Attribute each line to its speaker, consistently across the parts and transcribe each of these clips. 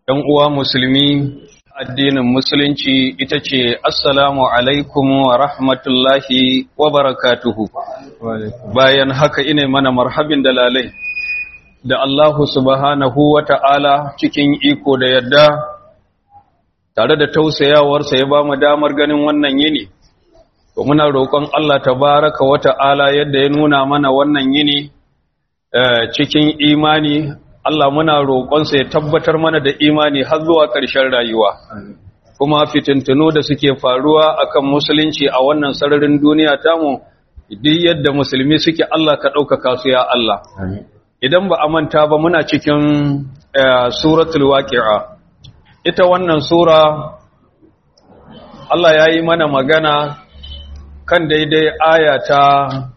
Speaker 1: ‘yan uwa musulmi addinin musulunci ita ce assalamu alaikum wa rahmatullahi wa barakatuhu bayan haka ina mana marhabin dalalai da Allahu subhanahu wa ta'ala cikin iko da yadda tare da tausayawarsa ya ba mu damar ganin wannan yini to muna roƙon Allah tabaraka wa ta'ala yadda ya nuna mana wannan yini cikin imani Allah muna roƙonsa ya tabbatar mana da imani har zuwa ƙarshen rayuwa kuma fitintunu da suke faruwa akan musulunci a wannan sararin duniya tamu duk yadda musulmi suke Allah ka ɗaukaka su ya Allah idan ba a manta ba muna cikin suratul waqi'a ita wannan sura Allah ya yi mana magana kan daidai aya ta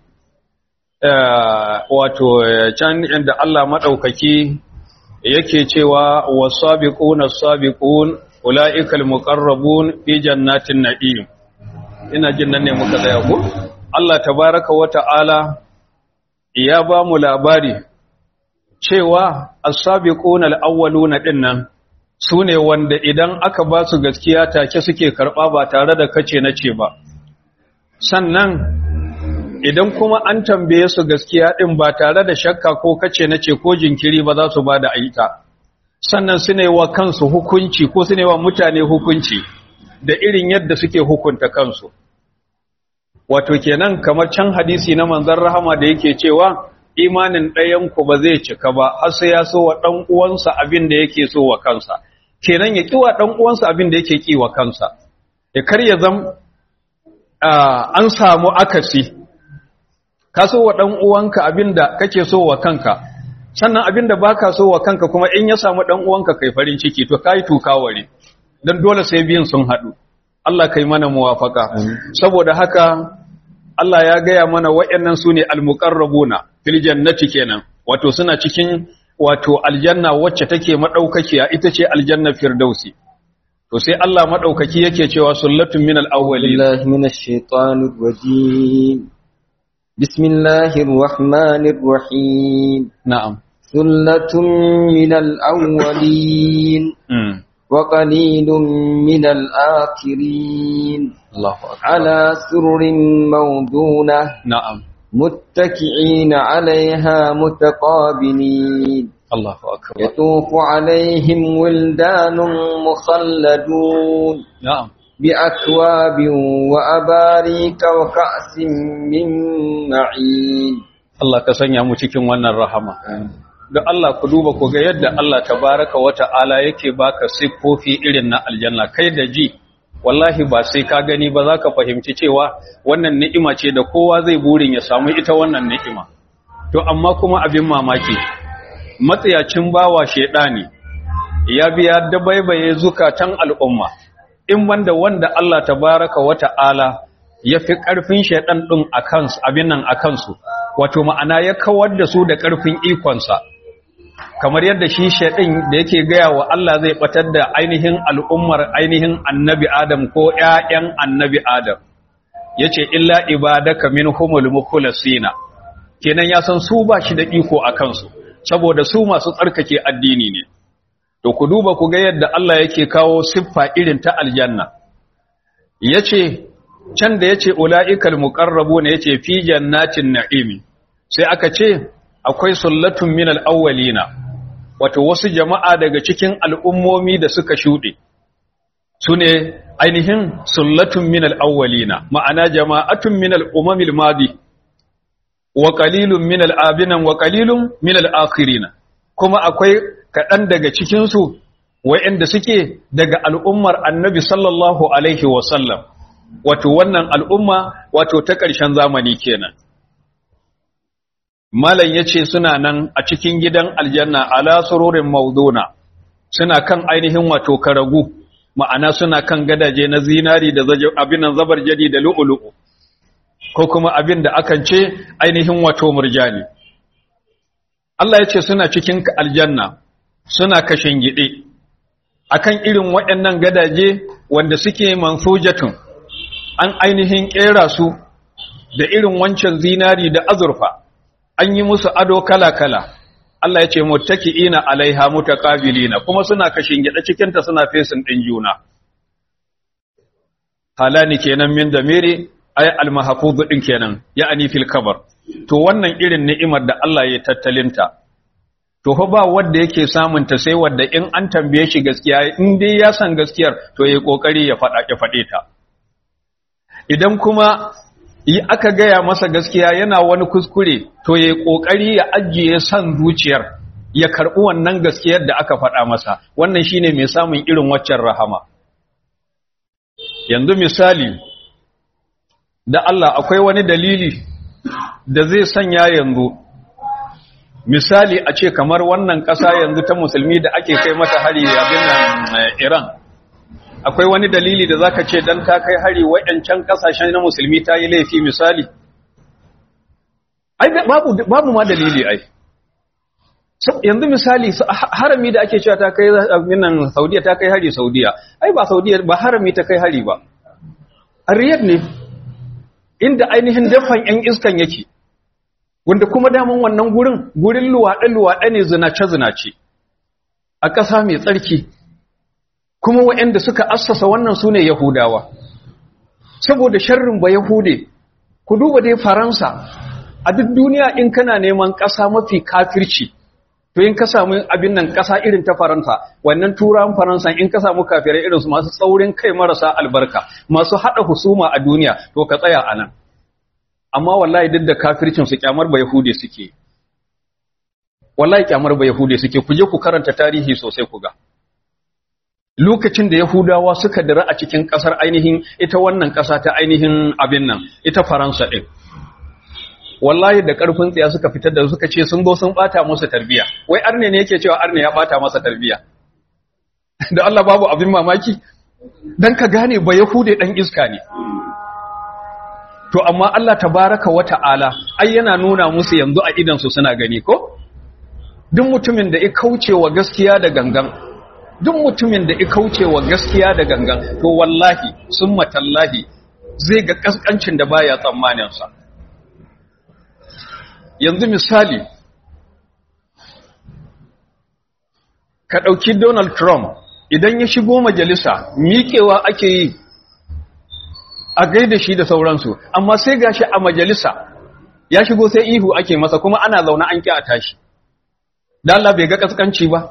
Speaker 1: wato can inda Allah maɗaukaki yake cewa wasabiquna sabiqun ulaikal muqarrabun fi jannatin na'im ina jin nan ne muka tsaya ko Allah tabaaraka wa ta'ala ya ba mu labari cewa as-sabiquna al-awwaluna dinnan sune wanda idan aka ba su gaskiya take suke karba ba tare da kace nace ba sannan idan kuma an tambaye su gaskiya din ba tare da shakka ko kace nace ko jinkiri ba za su ba da aita sannan su ne wa kansu hukunci ko su ne wa mutane hukunci da irin yadda suke hukunta kansu wato kenan kamar can hadisi na manzon rahama da yake cewa imanin ɗayan ku ba zai cika ba har sai ya so wa dan uwansa abin da yake so wa kansa kenan ya kiwa dan uwansa abin da yake ki wa kansa ya kar ya zam an samu akasi ka so wa ɗan uwanka abinda kake so wa kanka sannan abinda baka so wa kanka kuma in ya samu ɗan uwanka kai farin ciki to kai tukaware dan dole sai biyan sun haɗu Allah kai mana muwafaka saboda haka Allah ya gaya mana waɗannan sune almuqarrabuna fil jannati kenan wato suna cikin wato aljanna wacce take madaukakiya ita ce aljanna firdausi to sai Allah madaukaki yake cewa sullatun minal awwalin
Speaker 2: billahi minash shaitanir rajim بسم الله الرحمن الرحيم
Speaker 1: نعم
Speaker 2: ثلة من الأولين وقليل من الآخرين
Speaker 1: الله أكبر
Speaker 2: على سرر موضونة
Speaker 1: نعم
Speaker 2: متكئين عليها متقابلين
Speaker 1: الله أكبر
Speaker 2: يطوف عليهم ولدان مخلدون
Speaker 1: نعم
Speaker 2: بأكواب وأباريك وكأس من معين
Speaker 1: Allah ka sanya mu cikin wannan rahama da Allah ku duba ku ga yadda Allah tabaraka wa ta'ala yake baka siffofi irin na aljanna kai da ji wallahi ba sai ka gani ba za ka fahimci cewa wannan ni'ima ce da kowa zai burin ya samu ita wannan ni'ima to amma kuma abin mamaki matsayacin bawa shedani ya biya dabaibaye zukatan al'umma in wanda wanda Allah tabaraka wa ta'ala ya fi ƙarfin shaiɗan ɗin a kansu abin nan a kansu wato ma'ana ya kawar da su da ƙarfin ikonsa kamar yadda shi shaiɗin da yake gaya wa Allah zai ɓatar da ainihin al'ummar ainihin annabi Adam ko ‘ya'yan annabi Adam ya ce illa ibadaka min humul mukulasina kenan ya san su ba shi da iko a kansu saboda su masu tsarkake addini ne to ku duba ku ga yadda Allah yake kawo siffa irin ta aljanna yace can da yace ulaikal muqarrabuna yace fi jannatin na'imi sai aka ce akwai sullatun minal awwalina wato wasu jama'a daga cikin al'ummomi da suka shude sune ainihin sullatun minal awwalina ma'ana jama'atun minal umamil madi wa qalilun minal abinan wa qalilun minal akhirina kuma akwai kaɗan daga cikinsu wa'yanda suke daga al'ummar annabi sallallahu Alaihi wasallam, wato wannan al'umma wato ta ƙarshen zamani kenan. Malam ya ce suna nan a cikin gidan aljanna ala sururin mauduna, suna kan ainihin wato karagu, ma'ana suna kan gadaje na zinari da abinan zabar jadi da lu'ulu'u, ko kuma abin da akan ce ainihin wato murjani. Allah ya ce suna cikin aljanna. suna kashin gide akan irin waɗannan gadaje wanda suke mansujatun an ainihin ƙera su da irin wancan zinari da azurfa an yi musu ado kala-kala Allah ya ce muttaki'ina alaiha mutaqabilina kuma suna kashin gida cikin ta suna fesin din juna halani kenan min damiri ay al-mahfuz din kenan ya'ani fil kabar to wannan irin ni'imar da Allah ya tattalinta to fa ba wanda yake samun ta sai wanda in an tambaye shi gaskiya in dai ya san gaskiyar to yayi kokari ya fada ya fade ta idan kuma yi aka gaya masa gaskiya yana wani kuskure to yayi kokari ya ajiye san zuciyar ya karbi wannan gaskiyar da aka faɗa masa wannan shine mai samun irin waccan rahama yanzu misali da Allah akwai wani dalili da zai sanya yanzu misali a ce kamar wannan ƙasa yanzu ta musulmi da ake kai mata hari abin nan Iran akwai wani dalili da zaka ce dan ta kai hari waɗancan ƙasashen na musulmi ta yi laifi misali ai babu babu ma dalili ai yanzu misali harami da ake cewa ta kai abin nan Saudiya ta kai hari Saudiya ai ba Saudiya ba harami ta kai hari ba a Riyadh ne inda ainihin dafan ‘yan iskan yake, wanda kuma daman wannan gurin, gurin luwaɗe-luwaɗe ne zinace-zinace, a ƙasa mai tsarki, kuma waɗanda suka assasa wannan su ne Yahudawa. Saboda sharrin ba Yahude, ku duba dai Faransa, a duk duniya in kana neman ƙasa mafi kafirci, to in ka samu abin nan ƙasa irin ta Faransa, wannan turan Faransa in ka samu kafirai irinsu masu tsaurin kai marasa albarka, masu haɗa husuma a duniya, to ka tsaya a nan. Amma wallahi duk da kafircinsu kyamar ba Yahude suke. Wallahi kyamar ba Yahude suke, ku je ku karanta tarihi sosai ku ga. Lokacin da Yahudawa suka dira a cikin ƙasar ainihin ita wannan ƙasa ta ainihin abin nan, ita Faransa ɗin. wallahi da karfin tsaya suka fitar da suka ce sun zo sun bata masa tarbiya wai arne ne yake cewa arne ya bata masa tarbiya da Allah babu abin mamaki dan ka gane ba yahude dan iska ne to amma Allah tabaraka wa ta'ala ai yana nuna musu yanzu a idan su suna gani ko duk mutumin da ya kauce wa gaskiya da gangan duk mutumin da ya kauce wa gaskiya da gangan to wallahi summa tallahi zai ga kaskancin da baya tsammanin sa yanzu misali ka ɗauki Donald Trump idan ya shigo majalisa miƙewa ake yi a gaida shi da sauransu amma sai gashi a majalisa ya shigo sai ihu ake masa kuma ana zaune an ƙi a tashi da Allah bai ga kaskanci ba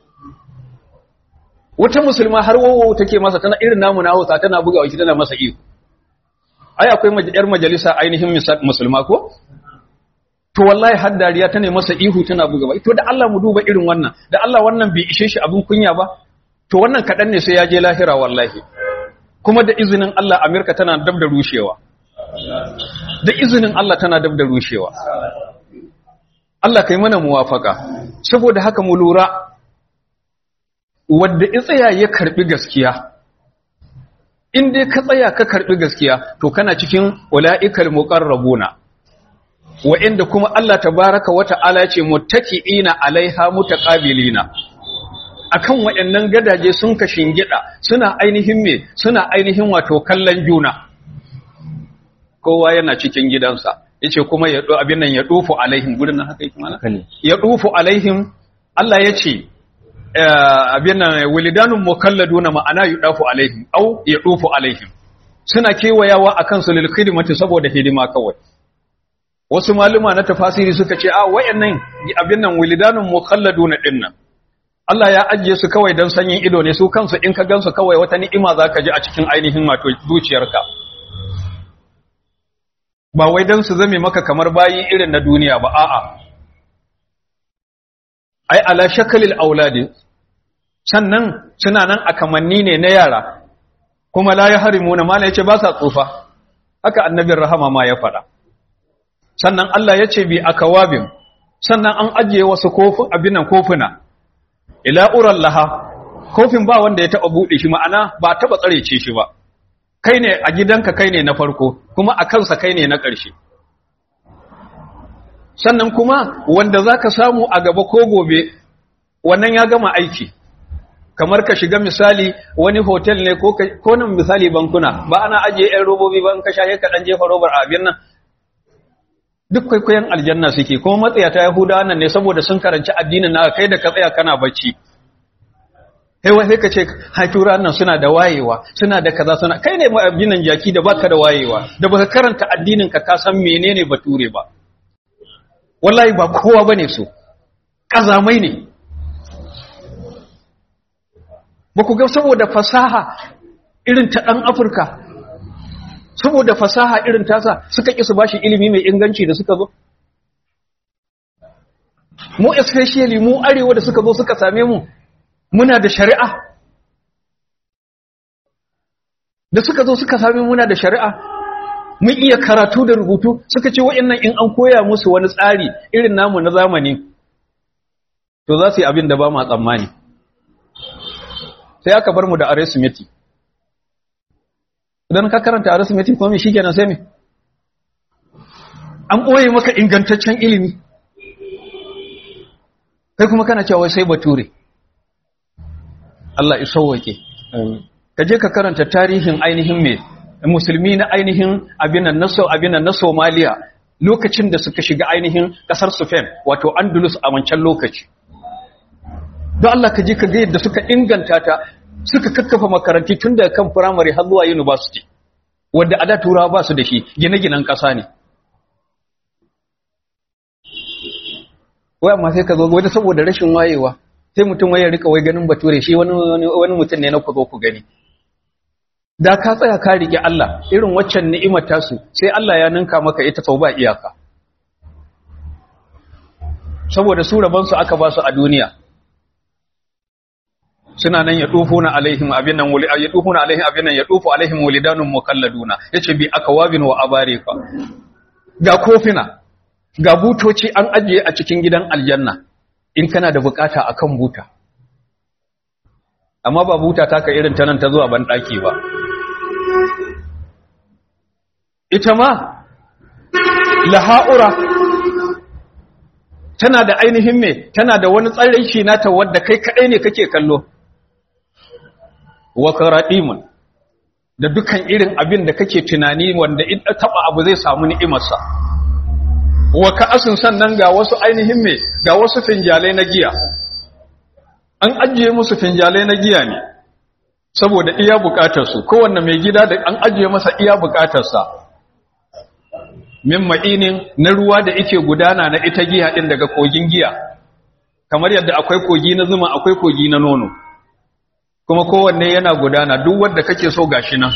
Speaker 1: wata musulma har wawo take masa tana irin namu na Hausa tana bugawa shi tana masa ihu ai akwai yar majalisa ainihin musulma ko to wallahi har dariya ta ne masa ihu tana buga ba to da Allah mu duba irin wannan da Allah wannan bai ishe shi abin kunya ba to wannan kadan ne sai ya je lahira wallahi kuma da izinin Allah Amerika tana dab da rushewa da izinin Allah tana dab da rushewa Allah kai mana muwafaka saboda haka mu lura wanda ya tsaya ya karbi gaskiya in dai ka tsaya ka karbi gaskiya to kana cikin ulaikal muqarrabuna wa'inda kuma Allah tabaraka wa ta'ala ce muttaki'ina alaiha mutaqabilina akan waɗannan gadaje sun ka shingida suna ainihin me suna ainihin wato kallon juna kowa yana cikin gidansa yace kuma ya do abin nan ya dufu alaihim gurin nan haka yake mana ya dufu alaihim Allah yace abin nan walidanun mukalladuna ma'ana yudafu alaihim au ya dufu alaihim suna kewayawa akan su lil khidmati saboda hidima kawai wasu maluma na tafasiri suka ce a wayannan abin nan wilidanun mukhalladuna dinnan Allah ya ajiye su kawai dan sanyin ido ne su kansu in ka gansu kawai wata ni'ima zaka ji a cikin ainihin wato zuciyarka ba wai dan su zame maka kamar bayi irin na duniya ba a'a ai ala shakalil auladi sannan suna nan a kamanni ne na yara kuma la yahrimuna mala yace ba sa tsufa haka annabin rahama ma ya faɗa sannan Allah ya ce bi akawabin sannan an ajiye wasu kofin abinan kofuna ila uran laha kofin ba wanda ya taba bude shi ma'ana ba taba tsarece shi ba kai ne a gidanka kai ne na farko kuma a kansa kai ne na ƙarshe sannan kuma wanda zaka samu a gaba ko gobe wannan ya gama aiki kamar ka shiga misali wani hotel ne ko ko nan misali bankuna ba ana ajiye ɗan robobi ba in ka shaye ka dan jefa robar a abin nan duk kwaikwayon aljanna suke kuma matsayata yahudawa nan ne saboda sun karanci addinin na kai da ka tsaya kana bacci kai wai ka ce haifura nan suna da wayewa suna da kaza suna kai ne addinin jaki da baka da wayewa da baka karanta addinin ka ka san menene bature ba wallahi ba kowa bane su kazamai ne ba ku ga saboda fasaha irin ta dan Afirka saboda fasaha irin tasa suka ƙi su bashi ilimi mai inganci da suka zo mu especially mu arewa da suka zo suka same mu muna da shari'a da suka zo suka same muna da shari'a mun iya karatu da rubutu suka ce wa'annan in an koya musu wani tsari irin namu na zamani to za su yi abin da ba ma tsammani sai aka bar mu da arithmetic idan ka karanta arithmetic kuma shi kenan sai me an ɓoye maka ingantaccen ilimi kai kuma kana cewa sai bature Allah ya sauwake ka je ka karanta tarihin ainihin me musulmi na ainihin abinan na abinan na Somalia lokacin da suka shiga ainihin kasar Spain wato Andalus a wancan lokaci don Allah ka je ka ga yadda suka inganta ta suka kakkafa makaranti tun daga kan firamare har zuwa university wadda a da turawa ba su da shi gine-ginen ƙasa ne wai amma sai ka zo wadda saboda rashin wayewa sai mutum wai ya rika wai ganin bature shi wani wani mutum ne na ku zo ku gani da ka tsaya ka rike Allah irin waccan ni'imar tasu sai Allah ya ninka maka ita sau ba iyaka saboda su rabansu aka ba su a duniya suna nan ya na alaihim abin nan wuli ya na alaihim abin nan ya dufu alaihim walidanun mukalladuna yace bi akawabin wa abarika ga kofina ga butoci an ajiye a cikin gidan aljanna in kana da bukata akan buta amma ba buta taka irin ta nan ta zuwa ban daki ba ita ma laha'ura tana da ainihin me tana da wani tsarin shi nata wadda kai kadai ne kake kallo wa karadimun da dukan irin abin da kake tunani wanda in taba abu zai samu ni'imarsa wa ka'asin sannan ga wasu ainihin me ga wasu finjalai na giya an ajiye musu finjalai na giya ne saboda iya bukatar su kowanne mai gida da an ajiye masa iya bukatar sa min ma'inin na ruwa da yake gudana na ita giya din daga kogin giya kamar yadda akwai kogi na zuma akwai kogi na nono kuma kowanne yana gudana duk wanda kake so gashi nan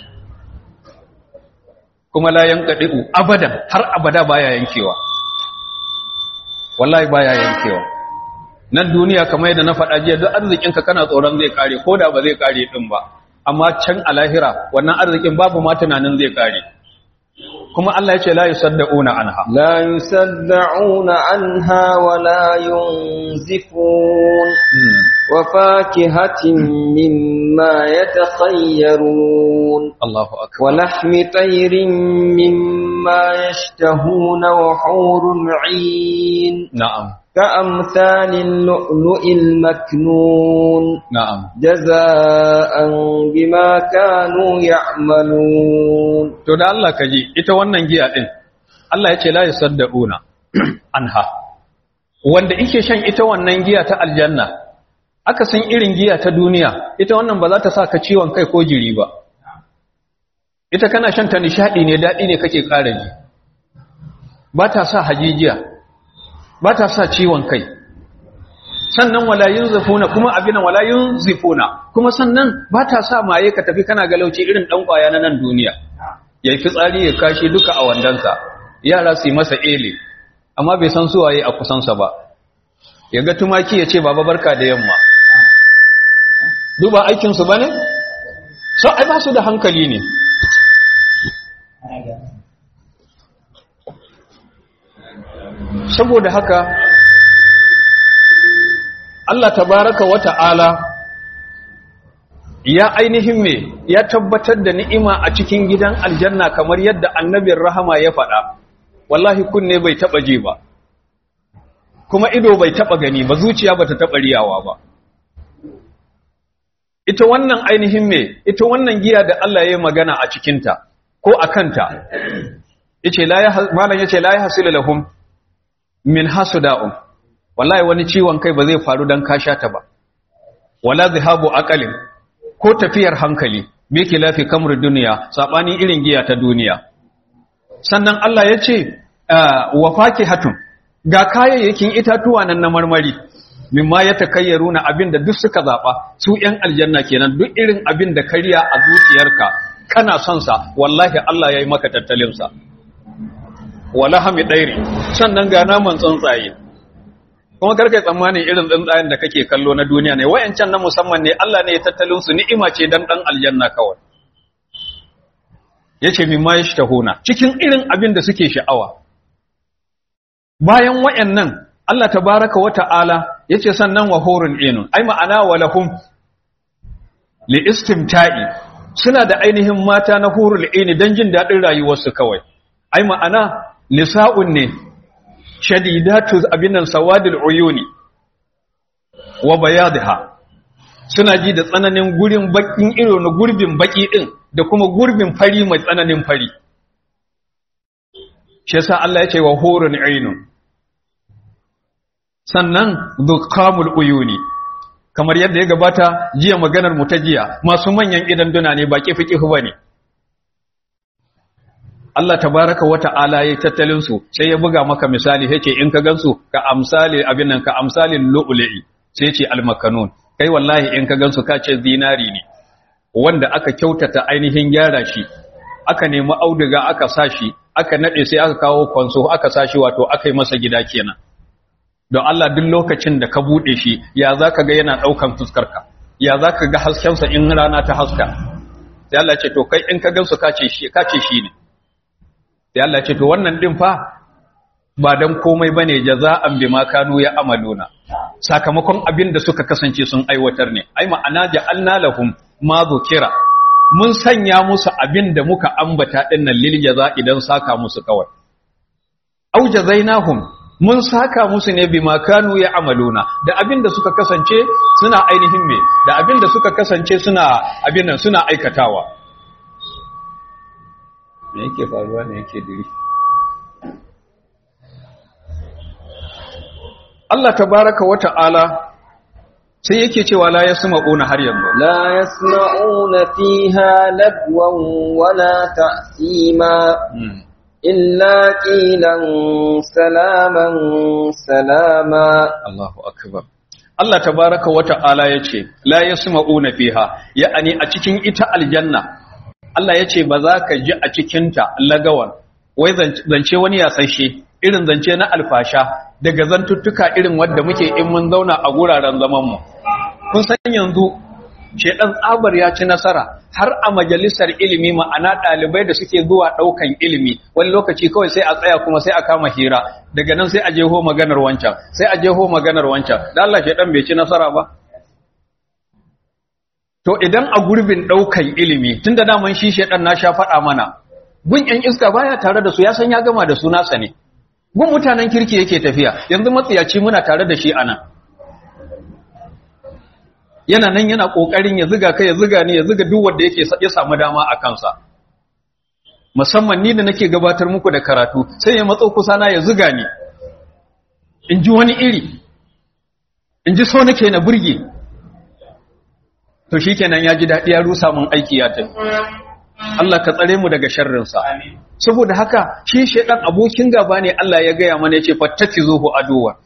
Speaker 1: kuma la yanqadi'u abadan har abada baya yankewa wallahi baya yankewa nan duniya kamar yadda na faɗa jiya duk arzikinka kana tsoron zai kare ko da ba zai kare din ba amma can a lahira wannan arzikin babu ma tunanin zai kare kuma Allah ya ce la yusaddauna anha
Speaker 2: la yusaddauna anha wa la yunzifun wa fakihatin mimma yatakhayyarun
Speaker 1: Allahu
Speaker 2: wa
Speaker 1: akbar
Speaker 2: lahmi tayrin mimma yashtahuna wa hurun 'in
Speaker 1: na'am
Speaker 2: كأمثال اللؤلؤ المكنون
Speaker 1: na'am
Speaker 2: جزاء بما كانوا يعملون
Speaker 1: to da Allah ka ji ita wannan giya din Allah ya ce la yusaddauna anha wanda yake shan ita wannan giya ta aljanna aka san irin giya ta duniya ita wannan ba za ta sa ka ciwon kai ko jiri ba ita kana shan ta nishadi ne dadi ne kake ƙara ji ba ta sa hajijiya ba ta sa ciwon kai sannan wala yunzifuna kuma abinan wala yunzifuna kuma sannan ba ta sa maye ka tafi kana galauci irin dan kwaya na nan duniya yayi fitsari ya kashi duka a wandansa yara su yi masa ele amma bai san su waye a kusansa ba ya ga tumaki ya ce baba barka da yamma duba aikin su bane so ai ba su da hankali ne saboda haka Allah tabaraka wa ta'ala ya ainihin me ya tabbatar da ni'ima a cikin gidan aljanna kamar yadda annabin rahama ya faɗa wallahi kunne bai taɓa je ba kuma ido bai taɓa gani ba zuciya bata taɓa riyawa ba ita wannan ainihin me ita wannan giya da Allah ya yi magana a cikinta ko a kanta yace la ya malan yace la yahsilu lahum min hasuda'un wallahi wani ciwon kai ba zai faru dan ka sha ta ba wala zihabu aqalin ko tafiyar hankali me yake lafi kamar duniya sabani irin giya ta duniya sannan Allah yace wa fakihatun ga kayayyakin itatuwa nan na marmari mimma ya takayyaruna abinda duk suka zaba su ƴan aljanna kenan duk irin abin da kariya a zuciyarka kana son sa wallahi Allah yayi maka tattalin sa wala hami dairi sannan ga naman tsuntsaye kuma karkai tsammanin irin tsuntsayen da kake kallo na duniya ne wayancan na musamman ne Allah ne ya tattalin su ni'ima ce dan dan aljanna kawai yace mimma yashtahuna cikin irin abin da suke sha'awa bayan wayannan Allah tabaraka wa ta'ala yace sannan wa hurun inun ai ma'ana wa lahum li istimta'i suna da ainihin mata na hurul ini dan jin dadin rayuwarsu kawai ai ma'ana nisa'un ne shadidatu abinan sawadil uyuni wa bayadha suna ji da tsananin gurin bakin iro na gurbin baki din da kuma gurbin fari mai tsananin fari shi yasa Allah ya ce wa hurun ainun sannan dhukamul uyuni kamar yadda ya gabata jiya maganar mu ta jiya masu manyan idan duna ne ba kifi kifi bane Allah tabaraka wa ta'ala ya tattalin su sai ya buga maka misali yace in ka gansu ka amsali abin nan ka amsalin lu'lu'i sai ce almakanun kai wallahi in ka gansu ka ce zinari ne wanda aka kyautata ainihin gyara shi aka nemi auduga aka sashi aka nade sai aka kawo kwanso aka sashi wato aka yi masa gida kenan don Allah duk lokacin da ka bude shi ya zaka ga yana daukan fuskarka ya zaka ga haskensa in rana ta haska sai Allah ce to kai in ka gansu ka ce shi ka ce shi ne sai Allah ce to wannan din fa ba dan komai bane jaza'an bima kanu ya amaluna sakamakon abin da suka kasance sun aiwatar ne ai ma'ana ja'alna lahum ma dhukira mun sanya musu abin da muka ambata dinnan lil jaza idan saka musu kawai au jazainahum mun saka musu ne bima kanu ya amaluna da abin da suka kasance suna ainihin me da abin da suka kasance suna abin nan suna aikatawa me yake faruwa ne yake diri Allah tabaraka wa ta'ala sai yake cewa la yasma'una har yanzu
Speaker 2: لا يسمعون فيها لغوا ولا تأثيما إلا قيلا سلاما سلاما
Speaker 1: Allahu akbar Allah tabaraka wa ta'ala yace la yasma'una fiha ya'ani a cikin ita aljanna Allah yace ba za ka ji a cikin ta lagawan wai zance wani ya sashe irin zance na alfasha daga zantuttuka irin wanda muke in mun zauna a guraren zaman mu kun san yanzu shedan tsabar ya ci nasara har a majalisar ilimi ma'ana ɗalibai da suke zuwa ɗaukan ilimi wani lokaci kawai sai a tsaya kuma sai a kama hira daga nan sai a jeho maganar wancan sai a jeho maganar wancan da Allah shedan bai ci nasara ba to idan a gurbin ɗaukan ilimi tunda daman shi shedan na sha faɗa mana gun ƴan iska baya tare da su ya san ya gama da su nasa ne gun mutanen kirki yake tafiya yanzu matsiyaci muna tare da shi anan yana nan yana kokarin ya ziga kai ya ziga ne ya ziga duk wanda yake ya samu dama a kansa musamman ni da nake gabatar muku da karatu sai ya matso kusa na ya ziga ni in ji wani iri in ji so nake na burge to shikenan ya ji daɗi ya rusa mun aiki ya tafi Allah ka tsare mu daga sharrinsa saboda haka shi shedan abokin gaba ne Allah ya gaya mana yace fattakizuhu aduwa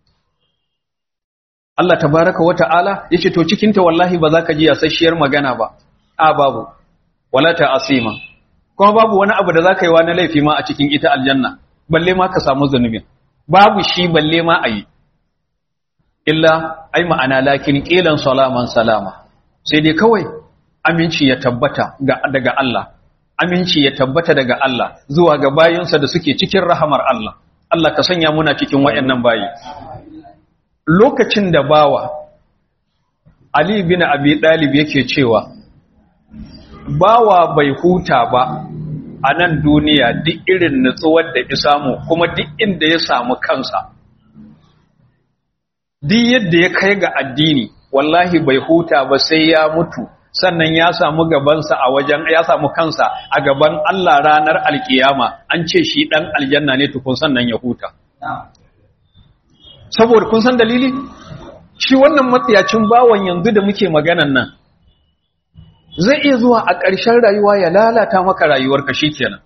Speaker 1: Allah tabaraka wa ta'ala yace to cikin ta wallahi ba za ka ji yasasshiyar magana ba a babu wala ta asima kuma babu wani abu da za ka yi wa na laifi ma a cikin ita aljanna balle ma ka samu zunubin babu shi balle ma a yi illa ai ma'ana lakin qilan salaman salama sai dai kawai aminci ya tabbata daga Allah aminci ya tabbata daga Allah zuwa ga bayinsa da suke cikin rahamar Allah Allah ka sanya muna cikin wayannan bayi lokacin da bawa Ali bin Abi Dalib yake cewa bawa bai huta ba a nan duniya duk irin nutsuwar da ya samu kuma duk inda ya samu kansa duk yadda ya kai ga addini wallahi bai huta ba sai ya mutu sannan ya samu gabansa a wajen ya samu kansa a gaban Allah ranar alkiyama an ce shi dan aljanna ne tukun sannan ya huta saboda kun san dalili shi wannan matsiyacin bawan yanzu da muke maganan nan zai iya zuwa a ƙarshen rayuwa ya lalata maka rayuwarka shikenan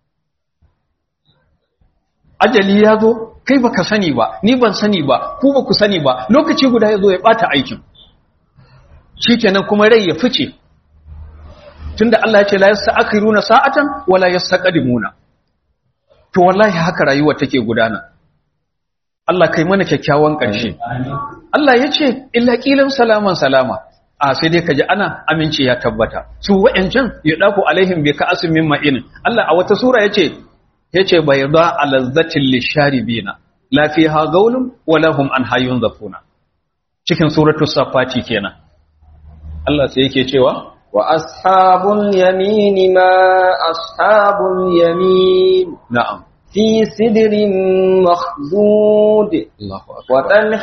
Speaker 1: ajali ya zo kai baka sani ba ni ban sani ba ku ba ku sani ba lokaci guda ya zo ya bata aikin shikenan kuma rai ya fice tunda Allah ya ce la yasta'khiruna sa'atan wala yastaqdimuna to wallahi haka rayuwa take gudana Allah kai mana kyakkyawan ƙarshe Allah ya ce illa qilan salaman salama a sai dai kaji ana aminci ya tabbata su wa'ancan ya dafu alaihim bi ka'asin min ma'in Allah a wata sura yace yace bayda alazzatil lisharibina la fiha gaulun wala hum an hayyun zafuna cikin suratul safati kenan Allah sai yake cewa
Speaker 2: wa ashabul yamin ma ashabul yamin
Speaker 1: na'am
Speaker 2: في سدر مخضود
Speaker 1: Allahu akbar
Speaker 2: وطلح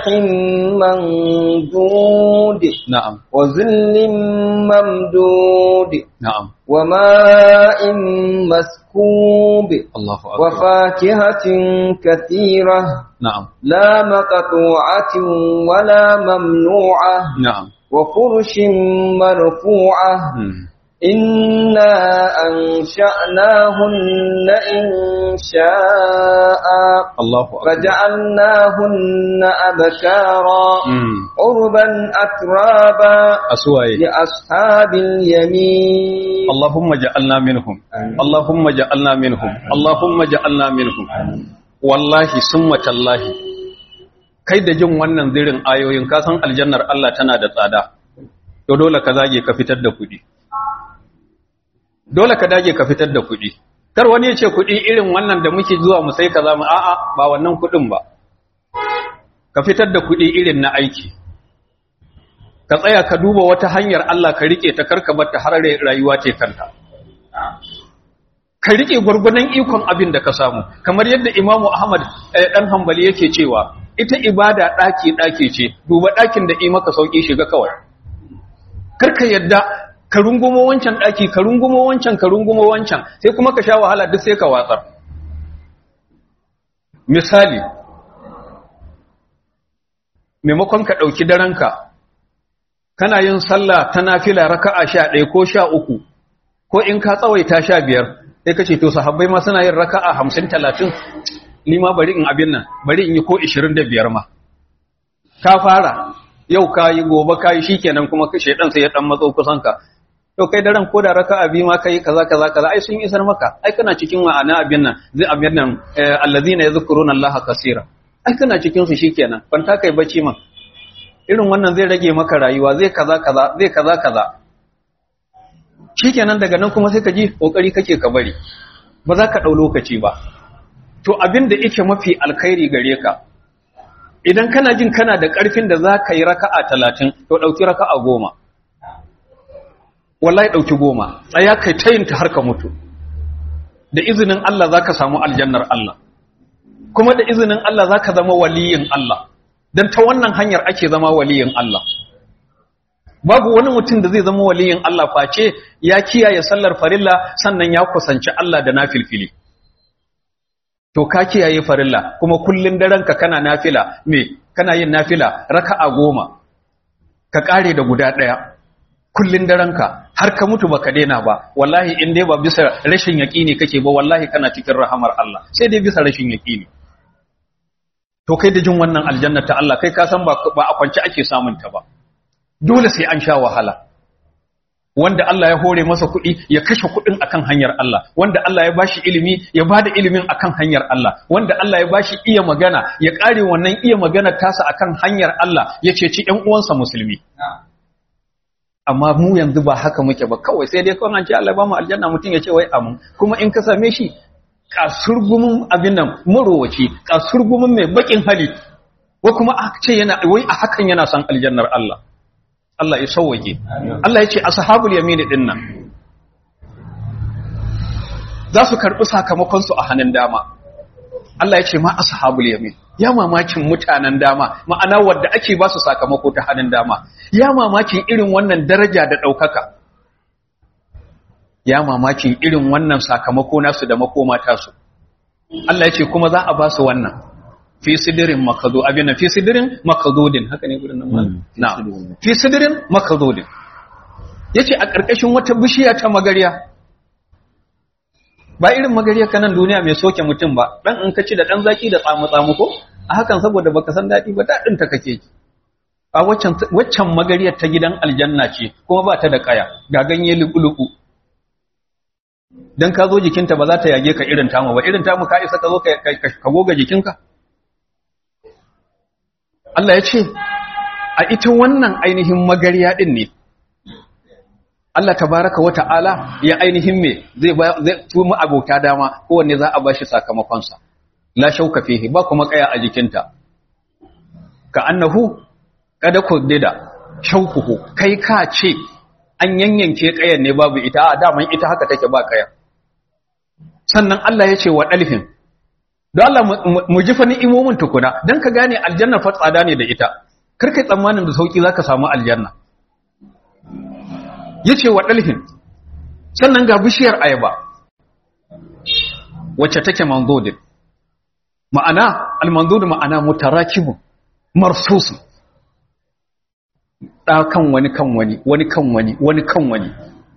Speaker 2: منضود
Speaker 1: na'am
Speaker 2: وظل ممدود
Speaker 1: na'am
Speaker 2: وماء مسكوب
Speaker 1: Allahu akbar
Speaker 2: وفاكهة كثيرة
Speaker 1: na'am
Speaker 2: لا مقطوعة ولا ممنوعة
Speaker 1: na'am
Speaker 2: وفرش مرفوعة
Speaker 1: hmm.
Speaker 2: إنا أنشأناهن إنشاء
Speaker 1: Allahu akbar
Speaker 2: فجعلناهن أبكارا
Speaker 1: hmm.
Speaker 2: عربا أترابا
Speaker 1: asuwaye
Speaker 2: لأصحاب اليمين
Speaker 1: اللهم جعلنا منهم اللهم جعلنا منهم اللهم جعلنا منهم wallahi summa tallahi kai da jin wannan zirin ayoyin ka san aljannar Allah tana da tsada to dole ka zage ka fitar da kuɗi dole ka dage ka fitar da kuɗi kar wani ya ce kuɗi irin wannan da muke zuwa mu sai kaza mu a'a ba wannan kuɗin ba ka fitar da kuɗi irin na aiki ka tsaya ka duba wata hanyar Allah ka rike ta karka bar ta har rayuwa ce kanta ka rike gurgunan ikon abin da ka samu kamar yadda Imam Ahmad eh, dan Hanbali yake cewa ita ibada daki daki ce duba dakin da yi maka sauki shiga kawai karka yadda ka rungumo wancan daki ka rungumo wancan ka rungumo wancan sai kuma ka sha wahala duk sai ka watsar misali maimakon ka ɗauki daranka kana yin sallah ta nafila raka'a sha ɗaya ko sha uku ko in ka tsawaita sha biyar sai ka ce to sahabbai ma suna yin raka'a hamsin talatin ni ma bari in abin nan bari in yi ko ishirin da biyar ma ka fara yau ka yi gobe ka yi shikenan kuma ka shaidan sai ya ɗan matso kusan ka to kai daren ko da raka'a biyu ma kai kaza kaza kaza ai sun isar maka ai kana cikin ma'ana abin nan zai abin nan eh, allazina yadhkuruna allaha kaseera ai kana cikin su shikenan kwanta kai bacci man irin wannan zai rage maka rayuwa zai kaza kaza zai kaza kaza shikenan daga nan kuma sai ka ji kokari kake ka bari ba za ka dau lokaci ba to abin da yake mafi alkhairi gare ka idan kana jin kana da karfin da za ka yi raka'a talatin to dauki raka'a goma wallahi dauki goma tsaya kai tayinta har ka mutu da izinin Allah za ka samu aljannar Allah kuma da izinin Allah za ka zama waliyin Allah don ta wannan hanyar ake zama waliyin Allah babu wani mutum da zai zama waliyin Allah face ya kiyaye sallar farilla sannan ya kusanci Allah da nafilfili to ka kiyaye farilla kuma kullun daranka kana nafila me kana yin nafila raka'a goma ka kare da guda daya kullun daranka har ka mutu baka daina ba wallahi in dai ba bisa rashin yaqini kake ba wallahi kana cikin rahamar Allah sai dai bisa rashin yaqini to kai da jin wannan aljanna ta Allah kai ka san ba ba a kwance ake samun ta ba dole sai an sha wahala wanda Allah ya hore masa kuɗi ya kashe kuɗin akan hanyar Allah wanda Allah ya bashi ilimi ya bada ilimin akan hanyar Allah wanda Allah ya bashi iya magana ya kare wannan iya magana tasa akan hanyar Allah ya ceci ƴan uwansa musulmi amma mu yanzu ba haka muke ba kawai sai dai kawai an ce Allah ba mu aljanna mutum ya ce wai amin kuma in ka same shi kasurgumin abin nan marowaci kasurgumin mai bakin hali ko kuma a ce yana wai a hakan yana son aljannar Allah Allah ya sauwake Allah ya ce ashabul yamin din nan za su karbi sakamakon su a hannun dama Allah ya ce ma ashabul yamin ya mamakin mutanen dama ma'ana wadda ake ba su sakamako ta hannun dama ya mamakin irin wannan daraja da ɗaukaka ya mamakin irin wannan sakamako nasu da makoma tasu Allah ya ce kuma za a ba su wannan fi sidirin makado abin fi sidirin makadodin haka ne gurin nan na fi sidirin makadodin yace a ƙarƙashin wata bishiya ta magariya ba irin magariya kanan duniya mai soke mutum ba dan in ka ci da dan zaki da tsamu tsamu ko a hakan saboda baka san dadi ba dadin ta kake ji a waccan waccan magariyar ta gidan aljanna ce kuma ba ta da kaya ga ganye lubu dan ka zo jikinta ba za ta yage ka irin tamu ba irin tamu ka isa ka zo ka goga jikinka Allah ya ce a ita wannan ainihin magariya din ne Allah tabaraka wa ta'ala ya ainihin me zai zai tuma abota dama kowanne za a bashi sakamakon sa la shauka fihi ba kuma kaya a jikinta ka annahu kada kuddida shaukuhu kai ka ce an yanyanke kayan ne babu ita a daman ita haka take ba kaya sannan Allah ya ce wa dalfin don Allah mu ji fa ni'imomin tukuna dan ka gane aljanna fa tsada ne da ita kar kai tsammanin da sauki zaka samu aljanna yace wa dalhin sannan ga bishiyar ayaba wacce take manzudin ma'ana al-manzud ma'ana mutarakibu marsus da kan wani kan wani wani kan wani wani kan wani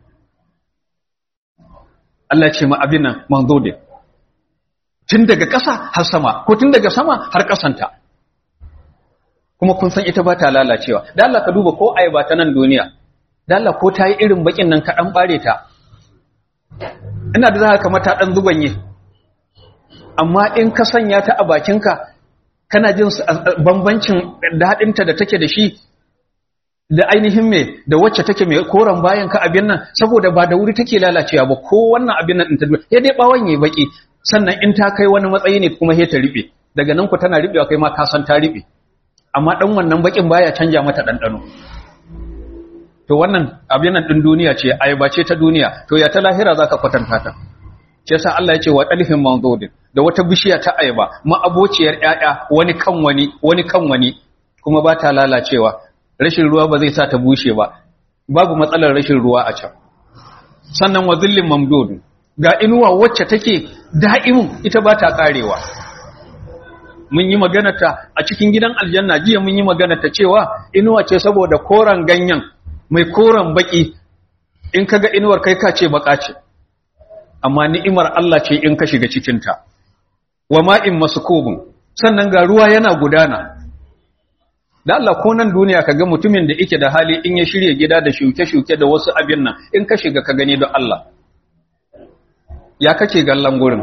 Speaker 1: Allah ce ma abin nan manzudin tun daga ƙasa har sama ko tun daga sama har ƙasanta kuma kun san ita ba ta lalacewa da Allah ka duba ko ayaba ta nan duniya da Allah ko ta yi irin bakin nan ka dan bare ta ina da za ka mata dan zubanye amma in ka sanya ta a bakinka kana jin bambancin daɗinta da take da shi da ainihin me da wacce take mai koran bayan ka abin nan saboda ba da wuri take lalacewa ba ko wannan abin nan ta ya dai bawon yayi baki sannan in ta kai wani matsayi ne kuma sai ta ribe daga nan ku tana ribewa kai ma ka san ta ribe amma dan wannan bakin baya canja mata dandano to wannan abin nan din duniya ce ayaba ce ta duniya to ya ta lahira zaka kwatanta ta shi yasa Allah ya ce wa dalfin manzudin da wata bishiya ta ayaba ma abociyar ƴaƴa wani kan wani wani kan wani kuma ba ta lalacewa rashin ruwa ba zai sa ta bushe ba babu matsalar rashin ruwa a can sannan wa zillin mamdud ga inuwa wacce take da'imun ita ba ta karewa mun yi magana ta a cikin gidan aljanna jiya mun yi magana ta cewa inuwa ce saboda koran ganyen mai koran baki in kaga inuwar kai ka ce baka ce amma ni'imar Allah ce in ka shiga cikin ta wa ma'in maskubun sannan ga ruwa yana gudana da Allah ko nan duniya kaga mutumin da yake da hali in ya shirye gida da shuke-shuke da wasu abin nan in ka shiga ka gani don Allah ya kake gallan gurin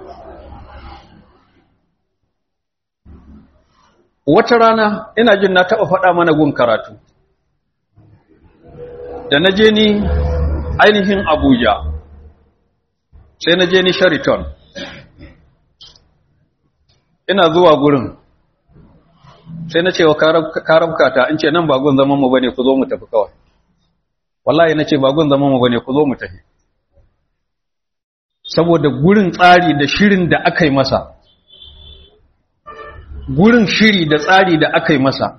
Speaker 1: wata rana ina jin na taɓa faɗa mana gun karatu da na je ni ainihin abuja sai na je ni shariton ina zuwa gurin sai na ce wa karabkata in ce nan bagun zaman mu bane ku zo mu tafi kawai wallahi na ce bagun zaman mu bane ku zo mu tafi saboda gurin tsari da shirin da aka yi masa gurin shiri da tsari da aka yi masa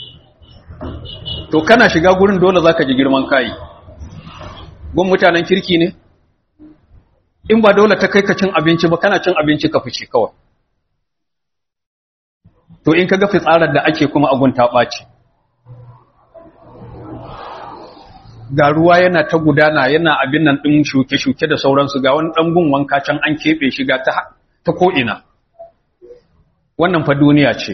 Speaker 1: to kana shiga gurin dole zaka ji girman kai gun mutanen kirki ne in ba dole ta kai ka cin abinci ba kana cin abinci ka fice kawai to in ka ga fitsarar da ake kuma agun ta ɓaci ga ruwa yana ta gudana yana abin nan ɗin shuke-shuke da sauransu ga wani ɗangun wanka can an keɓe shi ga ta ko'ina wannan fa duniya ce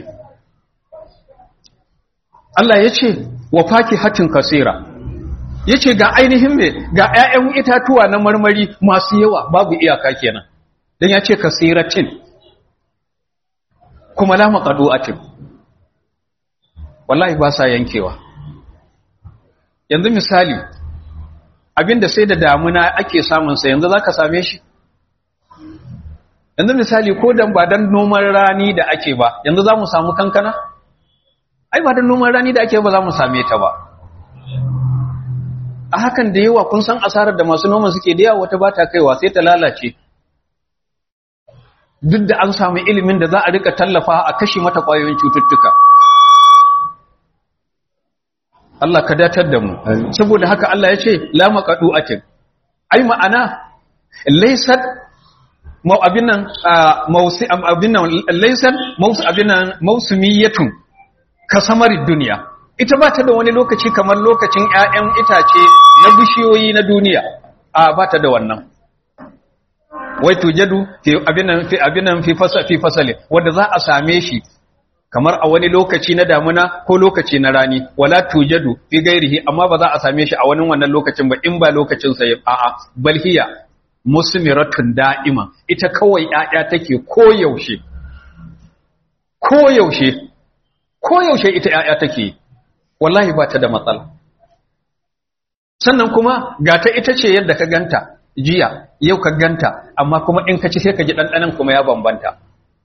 Speaker 1: Allah ya ce wa faki hatin kasira ya ce ga ainihin me ga ‘ya'yan itatuwa na marmari masu yawa babu iyaka kenan don ya ce kasiratin kuma la maqadu'atin wallahi ba sa yankewa yanzu misali abinda sai da damuna ake samun sa yanzu zaka same shi yanzu misali ko dan ba dan noman rani da ake ba yanzu zamu samu kankana ai ba dan noman rani da ake ba zamu same ta ba a hakan da yawa kun san asarar da masu noman suke da yawa wata ba ta kaiwa sai ta lalace duk da an samu ilimin da za a rika tallafa a kashe mata ƙwayoyin cututtuka Allah ka datar da mu saboda haka Allah ya ce la maqadu'atin ai ma'ana laysat mau abin nan mausi abin nan laysat mausi abin nan mausumiyatun kasamarid duniya ita ba ta da wani lokaci kamar lokacin ƴaƴan itace na bishiyoyi na duniya a ba ta da wannan wai tujadu fi abinan fi abinan fi fasa fi fasali wanda za a same shi kamar a wani lokaci na damuna ko lokaci na rani wala tujadu fi gairihi amma ba za a same shi a wani wannan lokacin ba in ba lokacin sa a a balhiya musmiratun da'ima ita kawai ƴaƴa take koyaushe koyaushe koyaushe ita ƴaƴa take wallahi ba ta da matsala sannan kuma gata ita ce yadda ka ganta jiya yau ka ganta amma kuma in ka ci sai ka ji ɗanɗanan kuma ya bambanta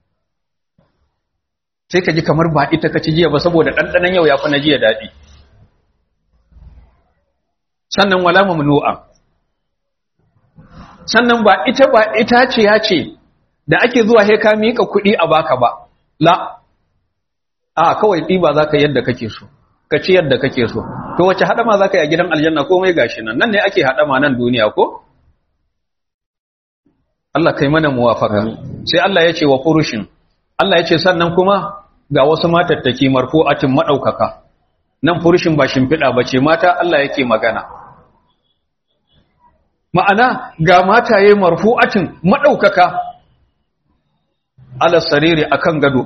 Speaker 1: sai ka ji kamar ba ita ka ci jiya ba saboda ɗanɗanan yau ya fi na jiya daɗi sannan wala mamnu'a sannan ba ita ba ita ce ya ce da ake zuwa he ka miƙa kuɗi a baka ba la a kawai ɗiba za ka yadda kake so ka ci yadda kake so to wace haɗama za ka yi a gidan aljanna komai gashi nan nan ne ake haɗama nan duniya ko Allah kai mana muwafaka sai Allah ya ce wa furushin Allah ya ce sannan kuma ga wasu matattaki marfu'atin madaukaka nan furushin ba shimfiɗa ba ce mata Allah yake magana ma'ana ga mataye marfu'atin madaukaka ala sariri akan gado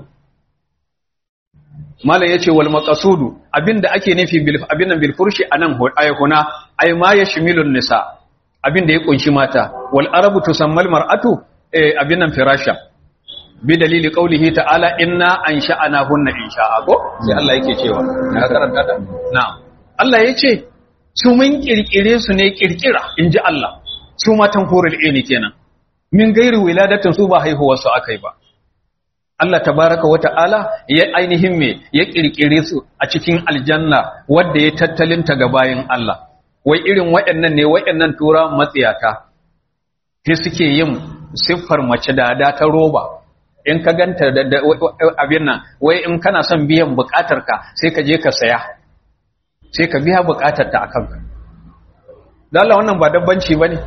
Speaker 1: malam yace wal maqsudu abinda ake nufi bil abinnan bil furshi anan ayhuna ay ma yashmilun nisa abinda ya kunshi mata wal arabu tusammal mar'atu eh abinnan firasha bi dalili qawlihi ta'ala inna ansha'nahunna insha'a ko sai Allah yake cewa na karanta da na'am Allah yace su mun kirkire su ne kirkira inji Allah su matan hurul ini kenan min gairi wiladatin su ba haihuwar su akai ba Allah tabaraka wa ta'ala ya ainihin me ya kirkire su a cikin aljanna wanda ya tattalinta ga bayin Allah wai irin waɗannan ne waɗannan tura matsiyata sai suke yin siffar mace da da ta roba in ka ganta da abin nan wai in kana son biyan bukatar ka sai ka je ka saya sai ka biya bukatar ta akan ka dan Allah wannan ba dabbanci bane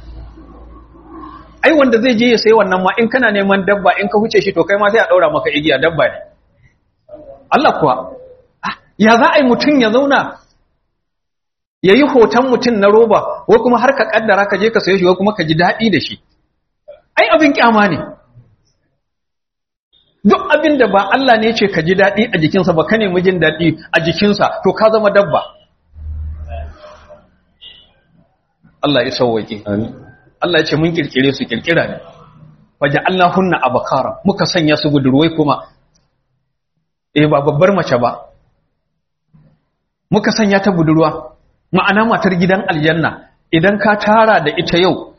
Speaker 1: ai wanda zai je ya sayi wannan ma in kana neman dabba in ka huce shi to kai ma sai a daura maka igiya dabba ne Allah kuwa ya za a yi mutum ya zauna ya yi hoton mutum na roba ko kuma har ka kaddara ka je ka saye shi ko kuma ka ji daɗi da shi ai abin kyama ne duk abin da ba Allah ne ce ka ji daɗi a jikinsa ba ka nemi jin daɗi a jikinsa to ka zama dabba Allah ya sauwaƙe Allah ya ce mun kirkire su kirkira ne waje Allah hunna abakara muka sanya su budurwai kuma eh ba babbar mace ba muka sanya ta budurwa ma'ana matar gidan aljanna idan ka tara da ita yau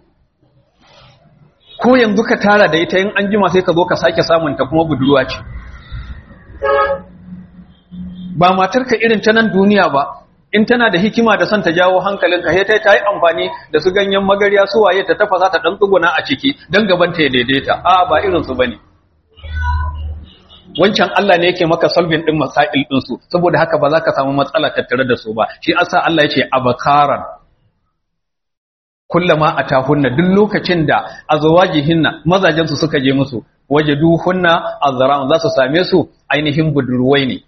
Speaker 1: ko yanzu ka tara da ita yin an jima sai ka zo ka sake samunta kuma budurwa ce ba matarka irin ta nan duniya ba in tana da hikima da son ta jawo hankalinka sai ta yi amfani da su ganyen magarya su waye ta tafasa ta dan tsuguna a ciki dan gaban ta ya daidaita a ba irin su bane wancan Allah ne yake maka solving din masail din su saboda haka ba za ka samu matsala tattare da su ba shi asa Allah yace abakaran kullama atahunna duk lokacin da azwajihinna mazajen su suka je musu wajaduhunna azran za su same su ainihin budurwai ne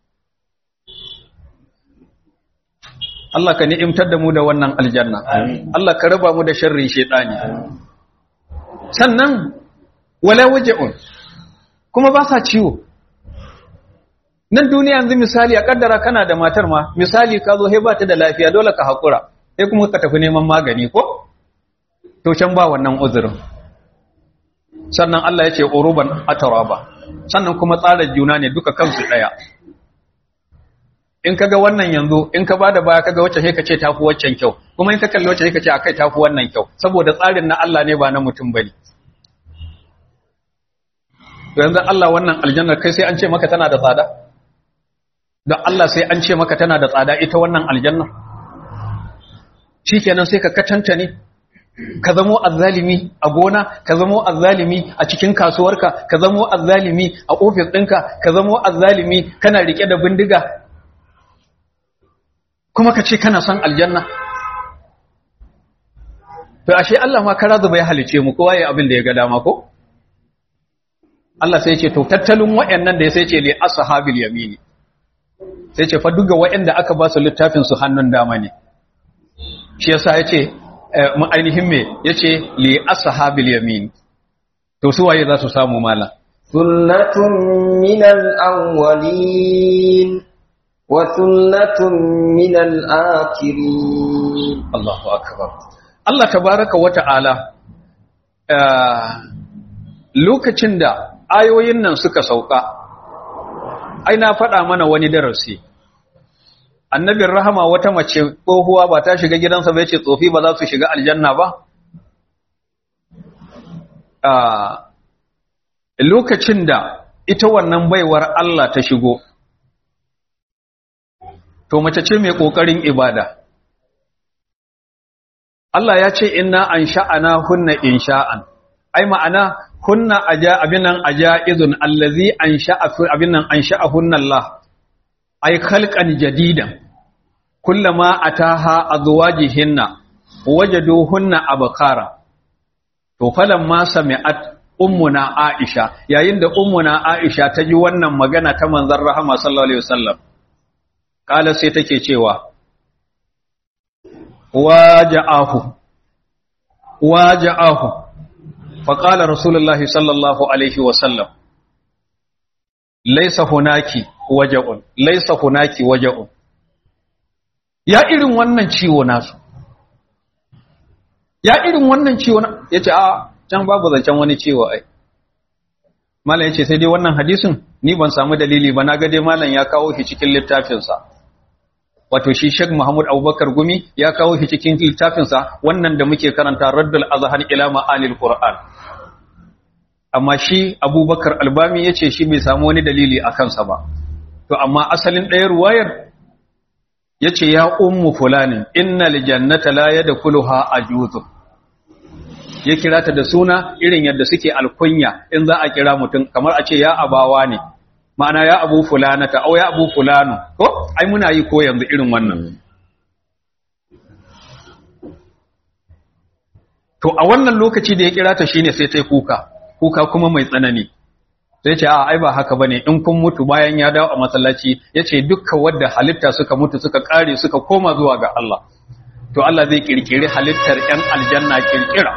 Speaker 1: Allah ka ni'imtar da mu da wannan aljanna Allah ka raba mu da sharrin shaytani sannan wala waja'un kuma ba sa ciwo nan duniya yanzu misali a kaddara kana da matar ma misali ka zo he ba ta da lafiya dole ka hakura sai kuma ka tafi neman magani ko to can ba wannan uzurin sannan Allah ya ce uruban ataraba sannan kuma tsara juna ne duka kansu daya in kaga wannan yanzu in ka bada baya kaga wacce sai ka ce tafi waccan kyau kuma in ka kalli wacce sai ka ce akai tafi wannan kyau saboda tsarin na Allah ne ba na mutum bane to yanzu Allah wannan aljannar kai sai an ce maka tana da tsada don Allah sai an ce maka tana da tsada ita wannan aljannar shikenan sai ka katanta ne ka zamo azzalimi a gona ka zamo azzalimi a cikin kasuwarka ka zamo azzalimi a ofis ɗinka ka zamo azzalimi kana rike da bindiga kuma ka ce kana son aljanna to ashe Allah ma kara zuba ya halice mu kowa ya abin da ya ga dama ko Allah sai ya ce to tattalin wayannan da ya sai ce li ashabil yamini sai ce fa duga wayanda aka ba su littafin su hannun dama ne shi yasa ya ce mu ainihin me yace li ashabil yamin to su waye za su samu mala
Speaker 2: sullatun minal awwalin wa sullatun minal akhirin
Speaker 1: Allahu akbar Allah tabaraka wa ta'ala lokacin da ayoyin nan suka sauka ai na faɗa mana wani darasi annabin rahama wata mace tsohuwa ba ta shiga gidansa ba yace tsofi ba za su shiga aljanna ba lokacin da ita wannan baiwar Allah ta shigo to mace ce mai kokarin ibada Allah ya ce inna an sha'ana hunna insha'an ai ma'ana hunna aja abinan ajaizun allazi an sha'a abinan an sha'a hunna Allah ai khalqan jadidan kullama ataha azwajihinna wajaduhunna abkara to falamma sami'at ummuna Aisha yayin da ummuna Aisha ta ji wannan magana ta manzon rahama sallallahu alaihi wasallam kala sai take cewa waja'ahu waja'ahu faqala rasulullahi sallallahu alaihi wasallam laysa hunaki waja'un laysa hunaki waja'un ya irin wannan ciwo nasu ya irin wannan ciwo yace a can babu zancen wani ciwo ai malam yace sai dai wannan hadisin ni ban samu dalili ba naga dai malam ya kawo shi cikin littafin sa wato shi Sheikh Muhammad Abubakar Gumi ya kawo shi cikin littafin sa wannan da muke karanta Raddul Azhan ila Ma'anil Qur'an amma shi Abubakar Albami yace shi bai samu wani dalili a kansa ba to amma asalin ɗaya ruwayar yace ya ummu fulanin innal jannata la yadkhuluha ajuzun ya kira ta da suna irin yadda suke alkunya in za a kira mutum kamar a ce ya abawa ne ma'ana ya abu fulanata au ya abu fulanu ko ai muna yi ko yanzu irin wannan to a wannan lokaci da ya kira ta shine sai ta yi kuka kuka kuma mai tsanani sai ce a ai ba haka bane in kun mutu bayan ya dawo a masallaci yace dukkan wanda halitta suka mutu suka kare suka koma zuwa ga Allah to Allah zai kirkiri halittar ‘yan aljanna kirkira.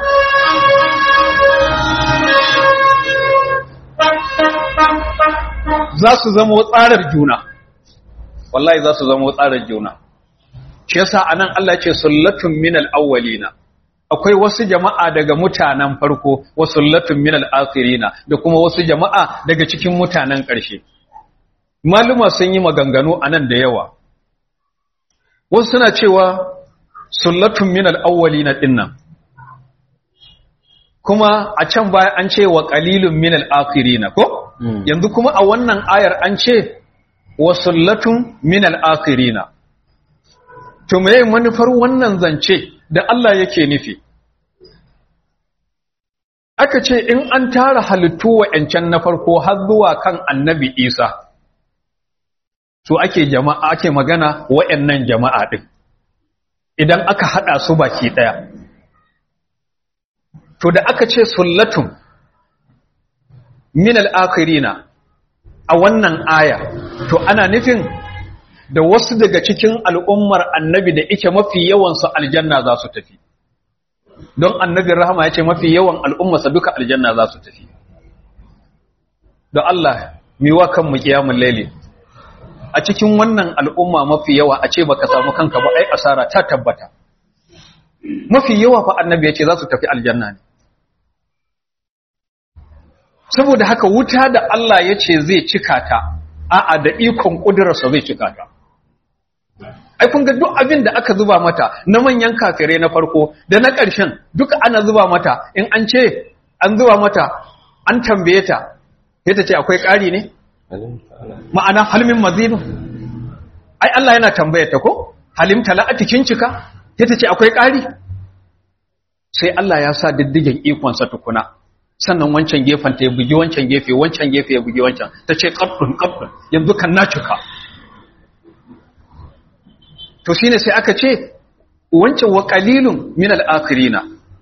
Speaker 1: Za su zama tsarar juna, wallahi za su zama tsarar juna. Shi yasa a nan Allah ce sullatun minal awwalina akwai wasu jama'a daga mutanen farko, wasu sullatun minal akhirina da kuma wasu jama'a daga cikin mutanen ƙarshe. Maluma sun yi maganganu a nan da yawa. Wasu suna cewa sullatun min al-awwalina dinnan kuma a can baya an ce wa qalilun min al-akhirina ko yanzu kuma a wannan ayar an ce wa sullatun min al-akhirina to me manufar wannan zance da Allah yake nufi aka ce in an tara halittu wa'ancan na farko har zuwa kan annabi Isa to ake jama'a ake magana wa'annan jama'a din idan aka hada su baki daya to da aka ce sullatun min al-akhirina a wannan aya to ana nufin da wasu daga cikin al'ummar annabi da ike mafi yawan su aljanna za su tafi don annabin rahama ya ce mafi yawan al'ummarsa duka aljanna za su tafi don Allah miwa kan mu kiyamun laili a cikin wannan al'umma mafi yawa a ce baka samu kanka ba ai asara ta tabbata mafi yawa fa annabi ya ce za su tafi aljanna ne saboda haka wuta da Allah ya ce zai cika ta a'a da ikon ƙudurarsa zai cika ta ai kun ga duk abin da aka zuba mata na manyan kafirai na farko da na ƙarshen duka ana zuba mata in an ce an zuba mata an tambaye ta sai ta ce akwai ƙari ne ma'ana halmin mazinu ai Allah yana tambayar ta ko halim tala'ati kin cika sai ta ce akwai ƙari sai Allah ya sa diddigen ikonsa tukuna sannan wancan gefen ta ya bugi wancan gefe wancan gefe ya bugi wancan ta ce ƙabdun ƙabdun yanzu kan na cika to shine sai aka ce wancan wa qalilun min al-akhirina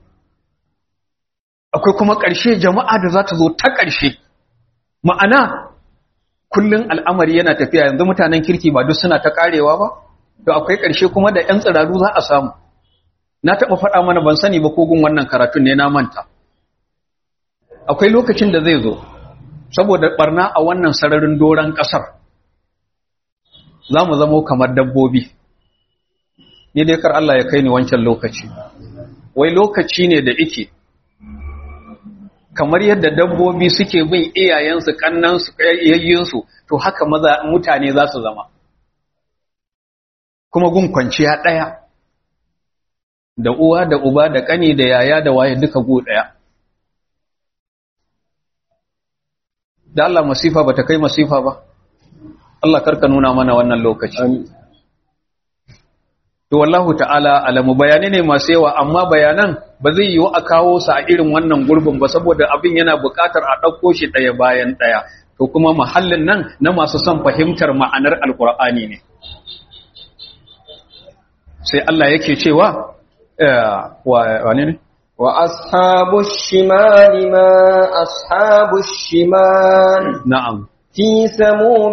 Speaker 1: akwai kuma ƙarshe jama'a da za ta zo ta ƙarshe ma'ana kullum al'amari yana tafiya yanzu mutanen kirki ba duk suna ta ƙarewa ba to akwai ƙarshe kuma da 'yan tsiraru za a samu na taɓa faɗa mana ban sani ba kogun wannan karatun ne na manta akwai lokacin da zai zo saboda ɓarna a wannan sararin doron ƙasar za mu zamo kamar dabbobi ni dai kar Allah ya kai ni wancan lokaci wai lokaci ne da ike kamar yadda dabbobi suke bin iyayensu kannansu yayyinsu to haka maza mutane za su zama kuma gun kwanciya ɗaya da uwa da uba da ƙani da yaya da waye duka gu ɗaya da Allah masifa ba ta kai masifa ba Allah karka nuna mana wannan lokaci to wallahu ta'ala alamu bayani ne masu yawa amma bayanan ba zai yiwu a kawo su a irin wannan gurbin ba saboda abin yana buƙatar a ɗauko shi ɗaya bayan ɗaya to kuma mahallin nan na masu son fahimtar ma'anar alkur'ani ne sai Allah yake cewa wane ne
Speaker 2: وأصحاب الشمال ما أصحاب الشمال
Speaker 1: na'am
Speaker 2: في سموم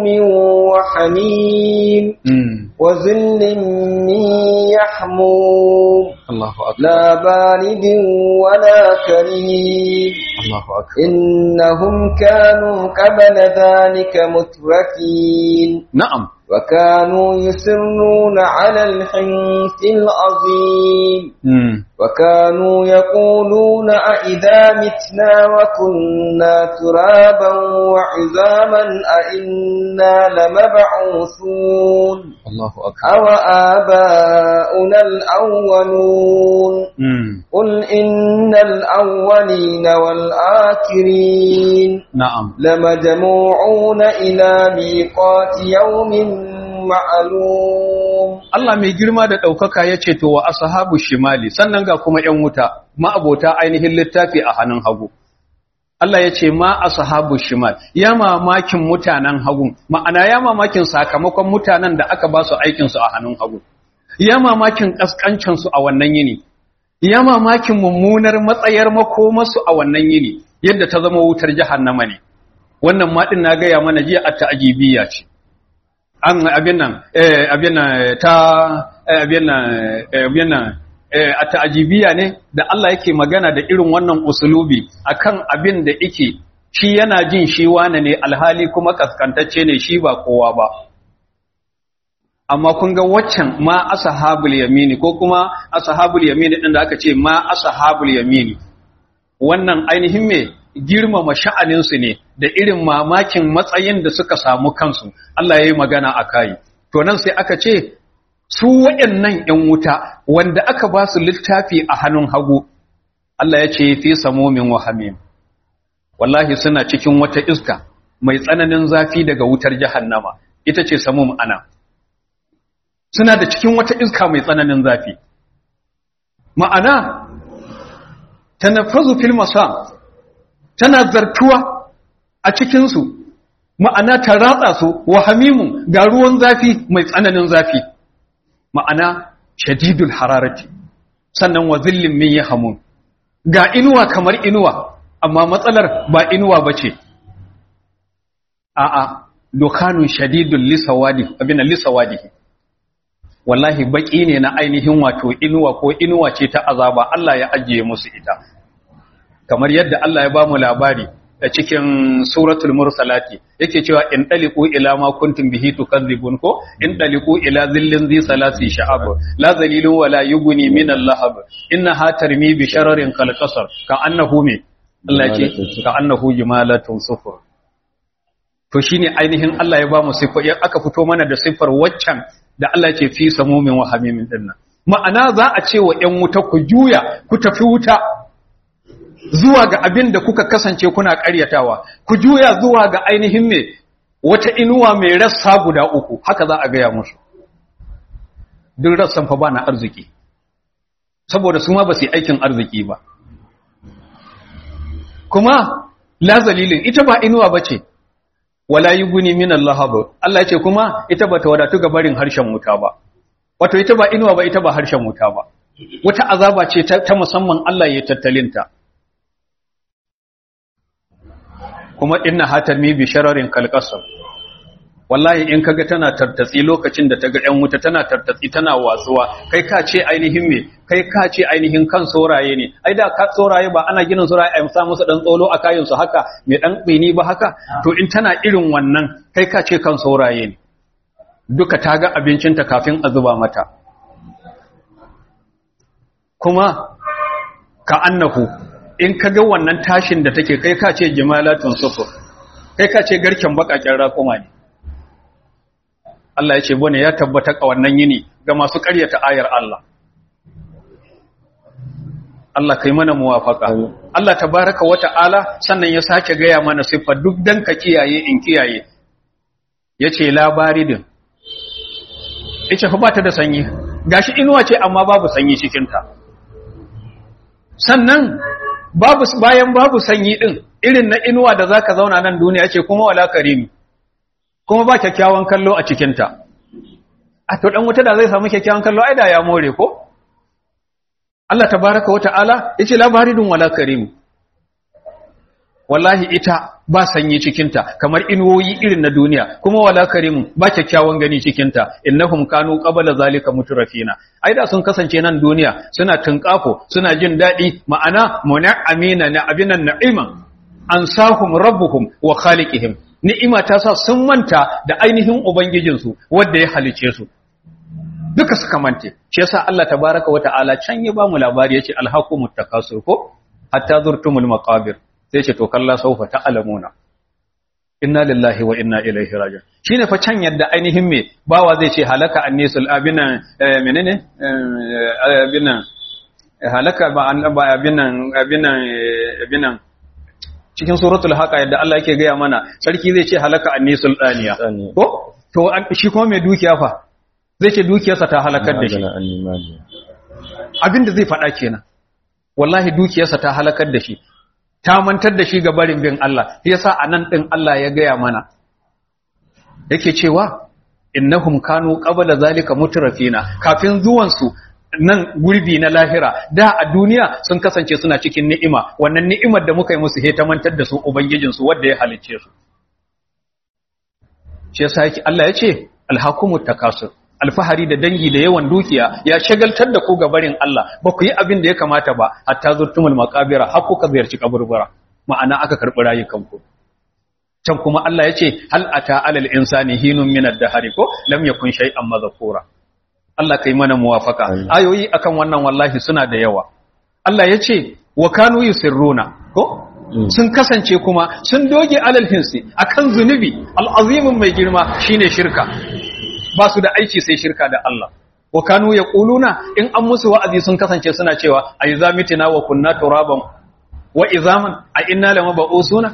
Speaker 2: وحميم وظل من يحموم
Speaker 1: Allahu akbar
Speaker 2: لا بارد ولا كريم
Speaker 1: Allahu akbar
Speaker 2: إنهم كانوا قبل ذلك مترفين
Speaker 1: na'am
Speaker 2: وكانوا يسرون على الحنث العظيم
Speaker 1: mm.
Speaker 2: وكانوا يقولون أئذا متنا وكنا ترابا وعظاما أئنا لمبعوثون
Speaker 1: Allahu akbar
Speaker 2: أو آباؤنا الأولون
Speaker 1: mm.
Speaker 2: قل إن الأولين والآخرين
Speaker 1: na'am
Speaker 2: لمجموعون إلى ميقات يوم معلوم
Speaker 1: Allah mai girma da ɗaukaka ya ce to wa ashabu shimali sannan ga kuma ‘yan wuta ma'abota ainihin littafi a hannun hagu. Allah ya ce ma ashabu shimal ya mamakin mutanen hagu ma'ana ya mamakin sakamakon mutanen da aka ba su aikinsu a hannun hagu. Ya mamakin ƙasƙancinsu a wannan yini. Ya mamakin mummunar matsayar makomarsu a wannan yini yadda ta zama wutar jahannama ne. Wannan maɗin na gaya mana jiya a ta'ajibiyya ce. an abin nan eh abin nan ta eh, abin nan eh, abin nan eh, a ta'ajibiya ne da Allah yake magana da irin wannan usulubi akan abin da yake shi yana jin shi wane ne alhali kuma kaskantacce ne shi ba kowa ba amma kun ga waccan ma ashabul yamini ko kuma ashabul yamini din da aka ce ma ashabul yamini wannan ainihin me girmama sha'aninsu ne da irin mamakin matsayin da suka samu kansu Allah ya yi magana a kayi to nan sai aka ce su waɗannan ‘yan wuta wanda aka ba su littafi a hannun hagu Allah ya ce fi samomin wahamim wallahi suna cikin wata iska mai tsananin zafi daga wutar jahannama ita ce samum ana suna da cikin wata iska mai tsananin zafi ma'ana tanaffazu fil masam tana zartuwa a cikinsu ma'ana ta ratsa su wa hamimun ga ruwan zafi mai tsananin zafi ma'ana shadidul hararati sannan wa zillin min yahmun ga inuwa kamar inuwa amma matsalar ba inuwa bace a'a dokanun shadidul lisawadi abin lisawadi wallahi baki ne na ainihin wato inuwa ko inuwa ce ta azaba Allah ya ajiye musu ita kamar yadda Allah ya bamu labari a cikin suratul mursalati yake cewa in daliqu ila ma kuntum bihi tukadzibun ko in daliqu ila zillin zi salasi sha'ab la zalilun wala yughni min al-lahab innaha tarmi bi shararin kal qasar ka annahu me Allah yake ka annahu jimalatun sufur to shine ainihin Allah ya bamu sifa aka fito mana da sifar waccan da Allah ce fi samumin wa hamimin dinnan ma'ana za a ce wa ƴan wuta ku juya ku tafi wuta zuwa ga abin da kuka kasance kuna ƙaryatawa ku juya zuwa ga ainihin me wata inuwa mai rassa guda uku haka za a gaya musu duk rassan fa ba na arziki saboda su ma ba su yi aikin arziki ba kuma la zalilin ita ba inuwa ba ce wala yuguni min Allah Allah ce kuma ita ba ta wadatu ga barin harshen wuta ba wato ita ba inuwa ba ita ba harshen wuta ba wata azaba ce ta, ta musamman Allah ya tattalinta kuma inna hatami bi shararin kalqasam wallahi in kaga tana tartatsi lokacin da taga ƴan wuta tana tartatsi tana watsuwa kai ka ce ainihin me kai ka ce ainihin kan soraye ne ai da ka soraye ba ana ginin soraye a sa musu dan tsolo a kayan su haka me dan bini ba haka to in tana irin wannan kai ka ce kan soraye ne duka ta ga abincinta kafin a zuba mata kuma ka annahu in ka ga wannan tashin da take kai ka ce jimalatun sufur kai ka ce garken bakaken raƙuma ne Allah ya ce bane ya tabbata a wannan yini ga masu ƙaryata ayar Allah Allah kai mana muwafaka Allah tabaraka wa ta'ala sannan ya sake gaya mana siffa duk dan ka kiyaye in kiyaye yace labaridin ita fa ba ta da sanyi gashi inuwa ce amma babu sanyi cikin ta sannan babu bayan babu sanyi din irin na inuwa da zaka zauna nan duniya ce kuma wala karimi kuma ba kyakkyawan kallo a cikin ta a to dan wuta da zai samu kyakkyawan kallo ai da ya more ko Allah tabaraka wa ta'ala yace labaridun wala karim wallahi ita ba sanyi cikinta kamar inuwoyi irin na duniya kuma wala karim ba kyakkyawan gani cikinta innahum kanu qabla zalika mutrafina ai da sun kasance nan duniya suna tunkafo suna jin dadi ma'ana mun'amina na abinan na'iman ansahum rabbuhum wa khaliqihim ni'ima ta sa sun manta da ainihin ubangijinsu wanda ya halice su duka suka mante shi yasa Allah tabaraka wa ta'ala can ya ba mu labari yace alhaqumut takasur ko hatta zurtumul maqabir sai ce to kalla saufa ta'lamuna inna lillahi wa inna ilaihi raji'un shine fa can yadda ainihin me bawa zai ce halaka annisul abina menene abina halaka ba ba abinan abinan abinan cikin suratul haqa yadda Allah yake gaya mana sarki zai ce halaka annisul daniya ko to shi kuma mai dukiya fa zai ce dukiyarsa ta halakar da shi abinda zai faɗa kenan wallahi dukiyarsa ta halakar da shi ta mantar da shi ga barin bin Allah yasa anan din Allah ya gaya mana yake cewa innahum kanu qabla zalika mutrafina kafin zuwan su nan gurbi na lahira da a duniya sun kasance suna cikin ni'ima wannan ni'imar da muka yi musu he ta mantar da su ubangijin su wanda ya halicce su shi yasa yake Allah ya ce alhakumut takasur alfahari da dangi da yawan dukiya ya shagaltar da ku ga barin Allah ba ku yi abin da ya kamata ba hatta zurtumul maqabira har kuka ziyarci kaburbura ma'ana aka karbi rayukanku can kuma Allah ya ce hal ata alal insani hinun min ad-dahri ko lam yakun shay'an madhkura Allah kai mana muwafaka ayoyi akan wannan wallahi suna da yawa Allah ya ce wa kanu yusirruna ko sun kasance kuma sun doge alal hinsi akan zunubi al'azimin mai girma shine shirka ba su da aiki sai shirka da Allah wa kanu yaquluna in an musu wa'azi sun kasance suna cewa ay zamitina wa kunna turaban wa izaman a inna lama ba'usuna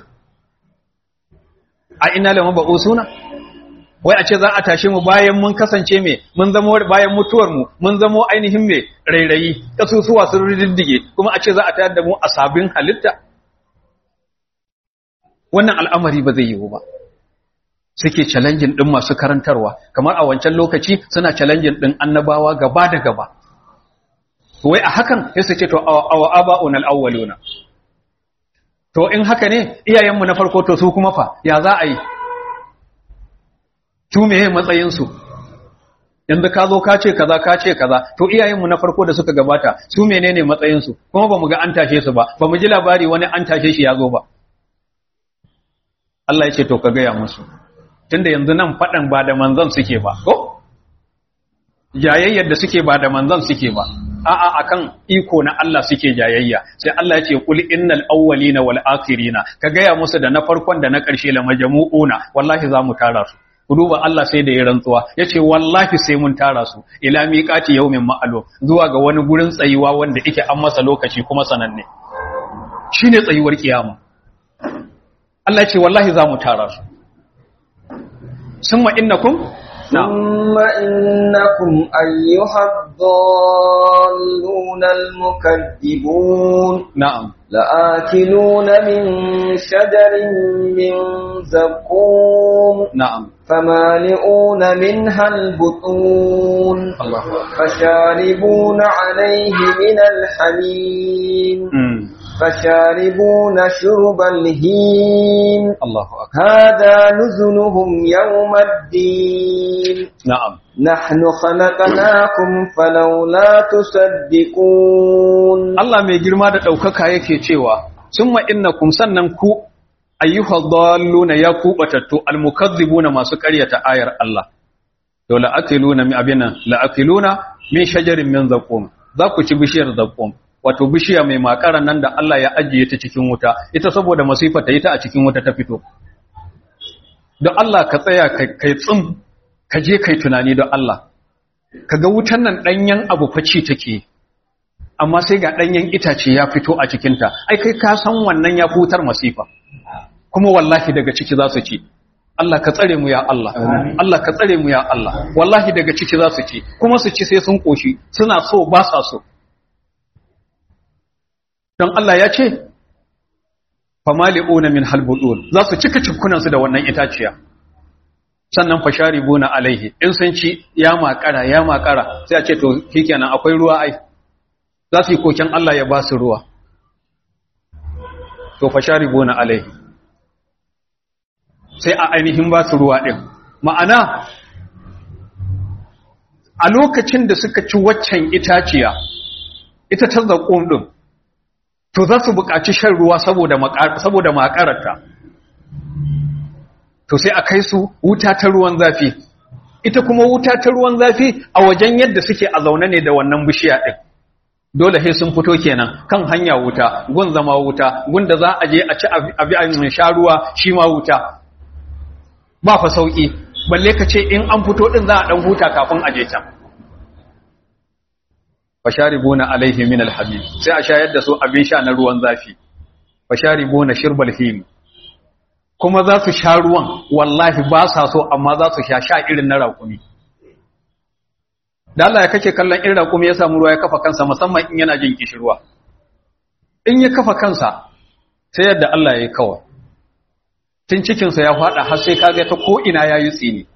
Speaker 1: a inna lama ba'usuna wai a ce za a tashe mu bayan mun kasance me mun zama bayan mutuwar mu mun zama ainihin me rairayi kasusuwa sun riddige kuma a ce za a tayar da mu a sabbin halitta wannan al'amari ba zai yiwu ba suke challenging din masu karantarwa kamar a wancan lokaci suna challenging din annabawa gaba da gaba wai a hakan sai su ce to awa aba'un al-awwaluna to in haka ne iyayenmu na farko to su kuma fa ya za a yi su meye matsayin su yanzu ka zo ka ce kaza ka ce kaza to iyayenmu na farko da suka gabata su menene matsayin su kuma bamu ga an tashe su ba bamu ji labari wani an tashe shi ya zo ba Allah ya ce to ka gaya musu tunda yanzu nan faɗan ba da manzon suke ba ko jayayyar da suke ba da manzon suke ba a'a akan iko na Allah suke jayayya sai Allah ya ce kul innal awwalina wal akhirina ka gaya musu da na farkon da na ƙarshe la majmu'una wallahi za mu tara su ku duba Allah sai da ya rantsuwa yace wallahi sai mun tara su ila miqati yawmin ma'lum zuwa ga wani gurin tsayuwa wanda yake an masa lokaci kuma sananne shine tsayuwar kiyama Allah ya ce wallahi za mu tara su summa innakum
Speaker 2: ثم إنكم أيها الضالون المكذبون
Speaker 1: na'am
Speaker 2: لآكلون من شجر من زقوم
Speaker 1: na'am
Speaker 2: فمالئون منها البطون
Speaker 1: Allah
Speaker 2: فشاربون عليه من الحميم
Speaker 1: mm.
Speaker 2: فشاربون شرب الهيم
Speaker 1: Allahu akbar
Speaker 2: هذا نزلهم يوم الدين
Speaker 1: na'am
Speaker 2: نحن خلقناكم فلولا تصدقون
Speaker 1: Allah mai girma da ɗaukaka yake cewa summa innakum sannan ku ayyuhal dalluna ya ku batattu almukazzibuna masu ƙaryata ayar Allah to la'akiluna min abinan la'akiluna min shajarin min zaqum za ku ci bishiyar zaqum wato bishiya mai makaran nan da Allah ya ajiye ta cikin wuta ita saboda masifa ta yi ta a cikin wuta ta fito don Allah ka tsaya kai kai tsim ka je kai tunani don Allah kaga wutan nan danyen abu faci take amma sai ga danyen itace ya fito a cikinta ai kai ka san wannan ya futar masifa kuma wallahi daga ciki za su ci Allah ka tsare mu ya Allah Allah ka tsare mu ya Allah wallahi daga ciki za su ci kuma su ci sai sun koshi suna so ba sa so don Allah ya ce famali'una min halbudun za su cika cikunansu da wannan itaciya sannan fasharibuna alaihi in sun ci ya makara ya makara sai a ce to shikenan akwai ruwa ai za su yi koken Allah ya ba su ruwa to fasharibuna alaihi sai a ainihin ba su ruwa ɗin ma'ana a lokacin da suka ci waccan itaciya ita ta zaƙon ɗin to za su buƙaci shan ruwa saboda makararta to sai a kai su wuta ta ruwan zafi ita kuma wuta ta ruwan zafi a wajen yadda suke a zaune ne da wannan bishiya ɗin dole sai sun fito kenan kan hanya wuta gun zama wuta gun da za a je a ci abi a sha ruwa shi ma wuta ba fa sauki balle ka ce in an fito din za a dan huta kafin a je can fasharibuna alaihi min alhabib sai a shayar da su abin sha na ruwan zafi fasharibuna shirbal him kuma za su sha ruwan wallahi ba sa so amma za su sha sha irin na raƙumi da Allah ya kake kallon irin raƙumi ya samu ruwa ya kafa kansa musamman in yana jin kishirwa in ya kafa kansa sai yadda Allah ya yi kawai tun cikinsa ya faɗa har sai kaga ta ko'ina ya yi tsini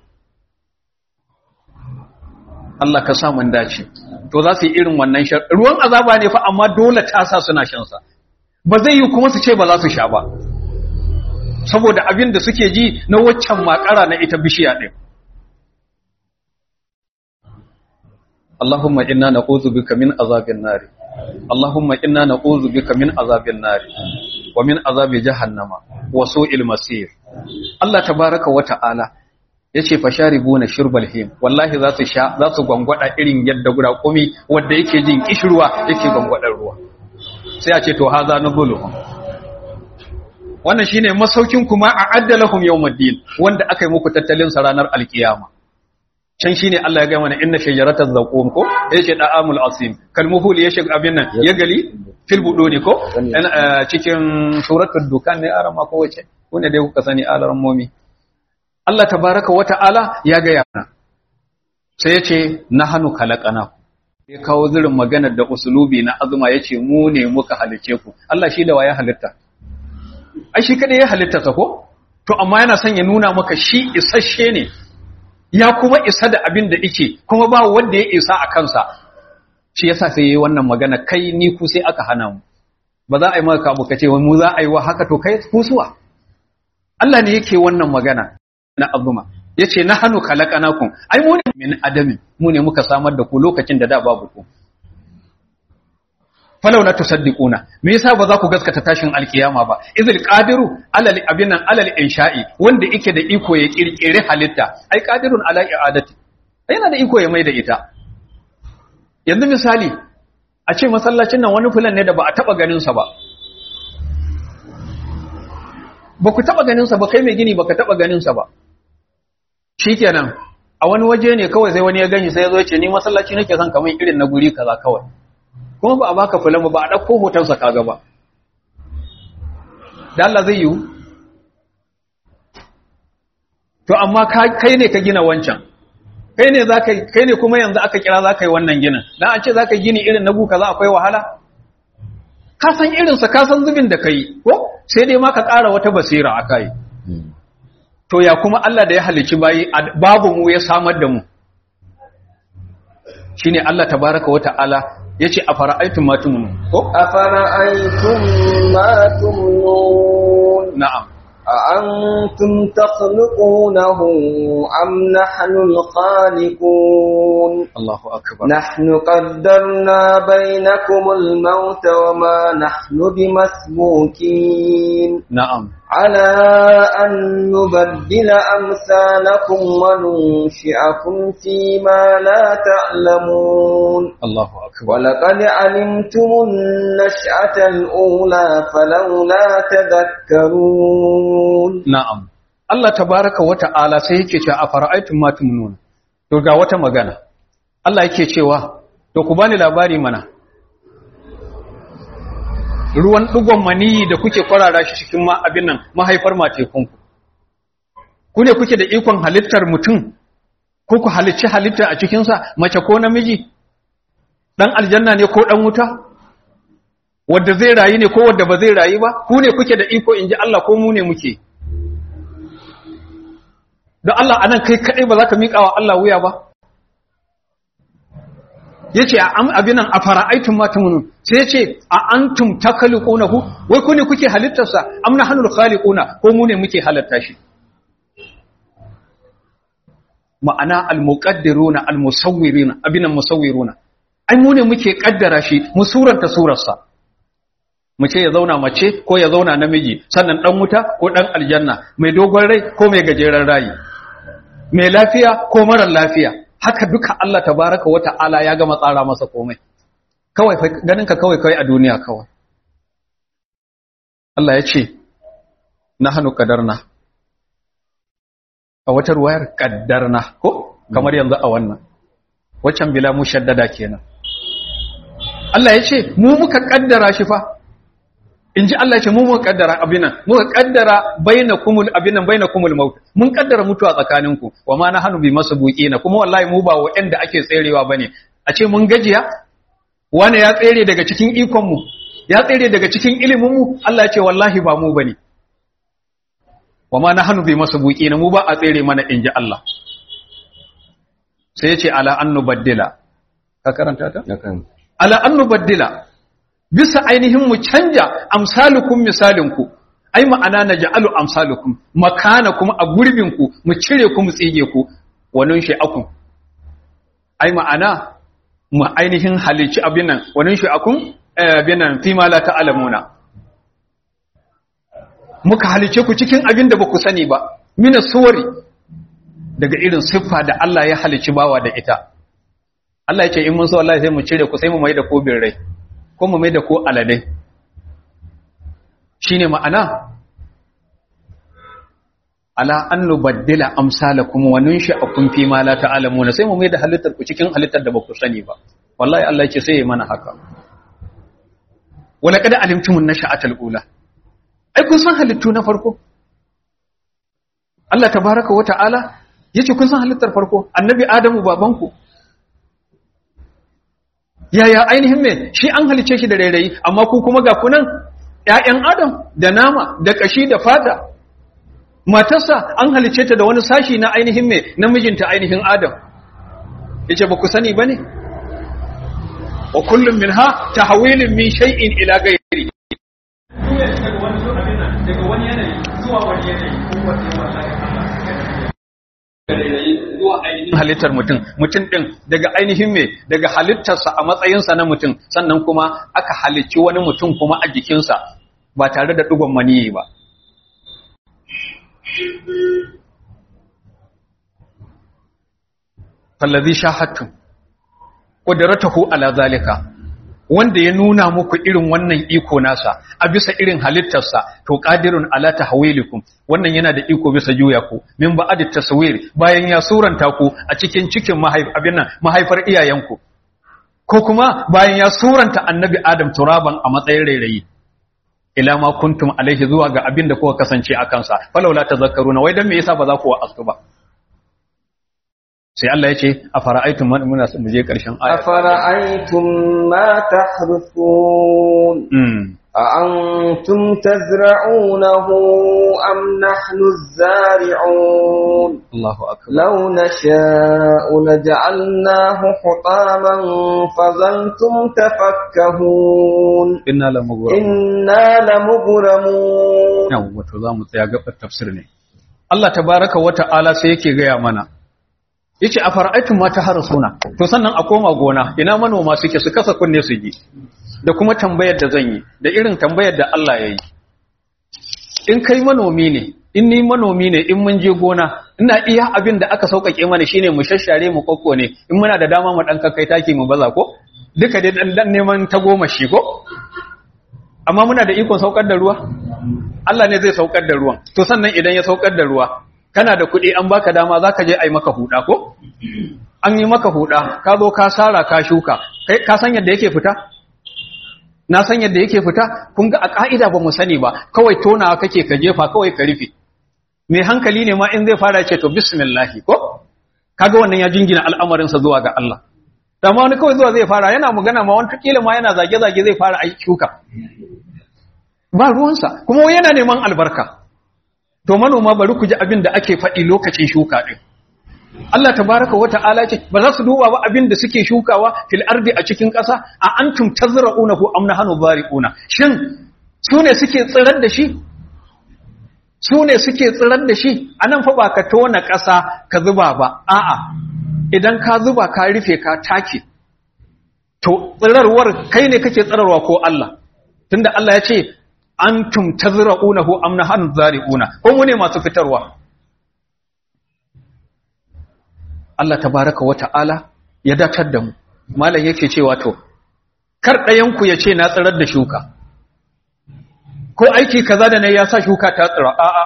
Speaker 1: Allah ka samun dace to za su yi irin wannan shan ruwan azaba ne fa amma dole ta sa suna shansa ba zai yi kuma su ce ba za su sha ba saboda abin da suke ji na waccan makara na ita bishiya ɗin Allahumma inna na'udhu bika min azabin nari Allahumma inna na'udhu bika min azabin nari wa min azabi jahannama wa su'il masir Allah tabaraka wa ta'ala yace fasharibuna shurbal him wallahi za su sha za su gwangwada irin yadda guda kumi wanda yake jin kishirwa yake gwangwadar ruwa sai a ce to haza nuzuluhum wannan shine masaukin kuma a addalahum yawmuddin wanda aka yi muku tattalin sa ranar alkiyama can shine Allah ya ga mana inna shajarataz zaqum ko yace da'amul asim kalmuhul ya shiga abin nan ya gali fil buduni ko cikin suratul dukan ne arama ko wace wanda dai kuka sani alaran momi Allah tabaraka wa ta'ala ya ga yana sai yace nahanu khalaqana ya kawo zirin maganar da usulubi na azuma yace mu ne muka halice ku Allah shi da waye halitta ai shi kada ya halitta sa ko to amma yana son ya nuna maka shi isasshe ne ya kuma isa da abin da ike kuma ba wanda ya isa a kansa shi yasa sai yayi wannan magana kai ni ku sai aka hana mu ba za a yi maka kabu kace mu za a yi wa haka to kai kusuwa Allah ne yake wannan magana na azuma yace na hanu khalaqanakum ai mu ne min adamin mu ne muka samar da ku lokacin da da babu ku falau la tusaddiquna me yasa ba za ku gaskata tashin alkiyama ba izil qadiru alal abinan alal insha'i wanda yake da iko ya kirkire halitta ai qadirun ala i'adati yana da iko ya mai da ita yanzu misali a ce masallacin nan wani fulan ne da ba a taba ganin sa ba ba ku taba ganin sa ba kai mai gini baka taba ganin sa ba shikenan a wani waje ne kawai sai wani ya gani sai ya zo ya ce ni masallaci nake son kamar irin na guri kaza kawai kuma ba a baka fulan ba a ɗauko hotonsa kaga ba da Allah zai yiwu to amma kai ne ka gina wancan kai ne zaka kai ne kuma yanzu aka kira zaka yi wannan ginin dan an ce zaka gini irin na buka za akwai wahala ka san irin sa ka san zubin da kai ko sai dai ma ka ƙara wata basira akai to ya kuma Allah da ya halicci bayi babu mu ya samar da mu shine Allah tabaraka wa ta'ala yace afara'aytum ma tumnun ko
Speaker 2: أفرأيتم ما تمنون
Speaker 1: na'am
Speaker 2: أأنتم تخلقونه أم نحن الخالقون
Speaker 1: Allahu akbar
Speaker 2: نحن قدرنا بينكم الموت وما نحن بمسبوكين
Speaker 1: na'am
Speaker 2: على أن نبدل أمثالكم وننشئكم فيما لا تعلمون
Speaker 1: Allahu akbar
Speaker 2: ولقد علمتم النشأة الأولى فلولا تذكرون
Speaker 1: na'am Allah tabaraka wa ta'ala sai yake cewa afara'aytum ma tumnun to ga wata magana Allah yake cewa to ku bani labari mana ruwan dugon maniyi da kuke kwarara shi cikin ma abin nan mahaifar matekunku ku ne kuke da ikon halittar mutum ko ku halicci halitta a cikinsa mace ko namiji dan aljanna ne ko dan wuta wadda zai rayu ne ko wadda ba zai rayu ba ku ne kuke da iko in ji Allah ko mu ne muke don Allah anan kai kadai ba za ka miƙa wa Allah wuya ba yace a am abinan a fara'aitun matumunun sai yace a antum takhluqunahu wai ku ne kuke halittarsa am nahnul khaliquna ko mu ne muke halatta shi ma'ana al-muqaddiruna al-musawwiruna abinan musawwiruna ai mu ne muke kaddara shi mu suranta surarsa mu ce ya zauna mace ko ya zauna namiji sannan dan wuta ko dan aljanna mai dogon rai ko mai gajeren rayi mai lafiya ko marar lafiya haka duka Allah tabaraka wa ta'ala ya gama tsara masa komai kawai ganin ka kawai kai a duniya kawai Allah ya ce nahnu qadarna a wata ruwayar qaddarna ko kamar yanzu a wannan waccan bila mushaddada kenan Allah ya ce mu muka kaddara shi fa in ji Allah ce mu muka kaddara abinan muka kaddara bainakumul abinan bainakumul maut mun kaddara mutuwa tsakaninku wa ma nahnu bi masbuqina kuma wallahi mu ba wanda ake tserewa bane a ce mun gajiya wani ya tsere daga cikin ikon mu ya tsere daga cikin ilimin mu Allah ya ce wallahi ba mu bane wa ma nahnu bi masbuqina mu ba a tsere mana in ji Allah sai ya ce ala an nubaddila ka karanta ta ala an nubaddila bisa ainihin mu canja amsalukum misalinku ai ma'ana na ja'alu amsalukum makana kuma a gurbinku mu cire ku mu tsige ku wannan shi akun ai ma'ana mu ainihin halici abin nan wannan shi akun abin nan fi ma la ta'lamuna muka halice ku cikin abin da ba ku sani ba mina suwari daga irin siffa da Allah ya halici bawa da ita Allah ya ce in mun so Allah sai mu cire ku sai mu mai da ko rai ko mu mai da ko aladai shine ma'ana ala an nubaddila amsalakum wa nunshi'akum fi ma la ta'lamuna sai mu mai da halittar ku cikin halittar da ba ku sani ba wallahi Allah ya ce sai ya mana haka wala kada alimtumun nasha'atal ula ai kun san halittu na farko Allah tabaraka wa ta'ala yace kun san halittar farko annabi adamu babanku yaya ainihin me shi an halice shi da rairayi amma ku kuma ga kunan ƴaƴan adam da nama da kashi da fata matarsa an halice ta da wani sashi na ainihin me namijinta ainihin adam yace ba ku sani bane wa kullum minha tahwilun min shay'in ila ghairi daga wani yanayi zuwa wani yanayi zuwa ainihin halittar mutum mutum ɗin daga ainihin me daga halittarsa a matsayinsa na mutum sannan kuma aka halicci wani mutum kuma a jikinsa ba tare da ɗigon maniyi ba fallazi shahattum qudratuhu ala zalika wanda ya nuna muku irin wannan iko nasa a bisa irin halittarsa to qadirun ala tahwilikum wannan yana da iko bisa juya ku min ba'd taswir bayan ya suranta ku a cikin cikin mahaif abin nan mahaifar iyayenku ko kuma bayan ya suranta annabi adam turaban a matsayin rairayi ila ma kuntum alaihi zuwa ga abin da kuka kasance a kansa falawla tazakkaruna wai dan me yasa ba za ku wa'azu ba sai Allah ya ce a fara'aitun muna mu je ƙarshen aya
Speaker 2: أفرأيتم ما تحرثون أأنتم تزرعونه أم نحن الزارعون
Speaker 1: Allahu akbar
Speaker 2: لو نشاء لجعلناه حطاما فظلتم تفكهون
Speaker 1: inna la mughram
Speaker 2: إنا لمغرمون
Speaker 1: yau wato zamu tsaya gabar tafsir ne Allah tabaraka wa ta'ala sai yake gaya mana yace a fara'aitum ma ta harasuna to sannan a koma gona ina manoma suke su kasa kunne su ji da kuma tambayar da zan yi da irin tambayar da Allah ya yi in kai manomi ne in ni manomi ne in mun je gona ina iya abin da aka sauƙaƙe mana shine mu shashare mu kokko ne in muna da dama mu dan kai taki mu baza ko duka dai dan dan neman ta goma shi ko amma muna da ikon saukar da ruwa Allah ne zai saukar da ruwan to sannan idan ya saukar da ruwa kana da kuɗi an baka dama zaka je ai maka huda ko an yi maka huda ka zo ka sara ka shuka kai ka san yadda yake fita na san yadda yake fita kun ga a ka'ida ba mu sani ba kawai tonawa kake ka jefa kawai ka rufe mai hankali ne ma in zai fara ce to bismillah ko kaga wannan ya jingina al'amarinsa zuwa ga Allah da ma wani kawai zuwa zai fara yana magana ma wani kila ma yana zage-zage zai fara aiki shuka ba ruwansa kuma wai yana neman albarka to manoma bari ku ji abin da ake faɗi lokacin shuka ɗin Allah tabaraka wa ta'ala ce ba za su duba ba abin da suke shukawa fil ardi a cikin ƙasa a antum tazra'unahu am nahnu zari'una shin su ne suke tsirar da shi su ne suke tsirar da shi anan fa ba ka tona ƙasa ka zuba ba a'a idan ka zuba ka rufe ka take to tsirarwar kai ne kake tsirarwa ko Allah tunda Allah ya ce antum tazra'unahu am nahnu zari'una ko mu ne masu fitarwa Allah tabaraka wa ta'ala ya datar da mu malam yake cewa to kar ɗayan ku ya ce na tsirar da shuka ko aiki kaza da ne ya sa shuka ta tsira a'a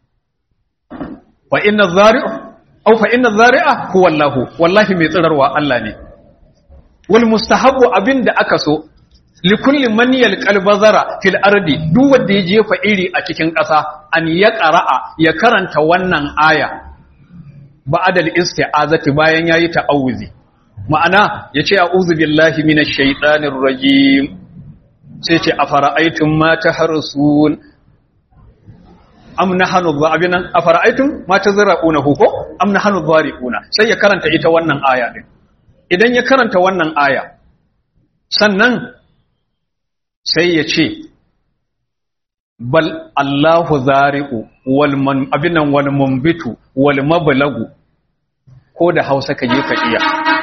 Speaker 1: fa inna zari'u aw fa inna zari'a huwa Allah wallahi mai tsirarwa Allah ne wal mustahabbu abinda aka so likulli man yalqal bazara fil ardi duk wanda ya jefa iri a cikin ƙasa an ya qara'a ya karanta wannan aya ba'da al-isti'azati bayan yayi ta'awuzi ma'ana yace a'udhu billahi minash shaitanir rajim sai ce afara'aytum ma taharsun am nahnu dhabinan afara'aytum ma tazra'una ko am nahnu dhari'una sai ya karanta ita wannan aya din idan ya karanta wannan aya sannan sai ya ce bal Allahu zari'u wal man abinan wal mumbitu wal mablagu ko da Hausa ka je ka iya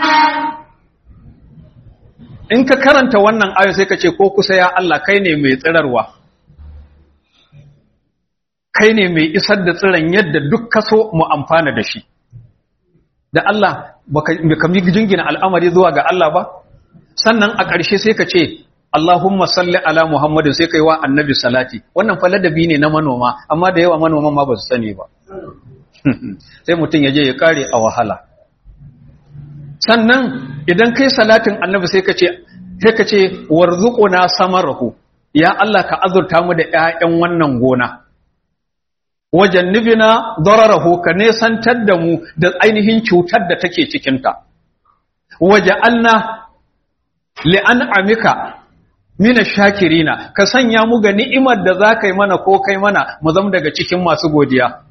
Speaker 1: in ka karanta wannan ayo sai ka ce ko kusa ya Allah kai ne mai tsirarwa kai ne mai isar da tsiran yadda duk kaso mu amfana da shi da Allah baka mi jingina al'amari zuwa ga Allah ba sannan a ƙarshe sai ka ce Allahumma salli ala Muhammadin sai kai wa annabi salati wannan fa ladabi ne na manoma amma da yawa manoman ma ba su sani ba sai mutum ya je ya kare a wahala sannan idan kai salatin annabi sai ka ce sai ka ce warzuquna samarahu ya Allah ka azurta mu da ƴaƴan wannan gona wajannibina dararahu ka nesantar da mu da ainihin cutar da take cikin ta waja'alna li'an'amika mina shakirina ka sanya mu ga ni'imar da za ka yi mana ko kai mana mu zama daga cikin masu godiya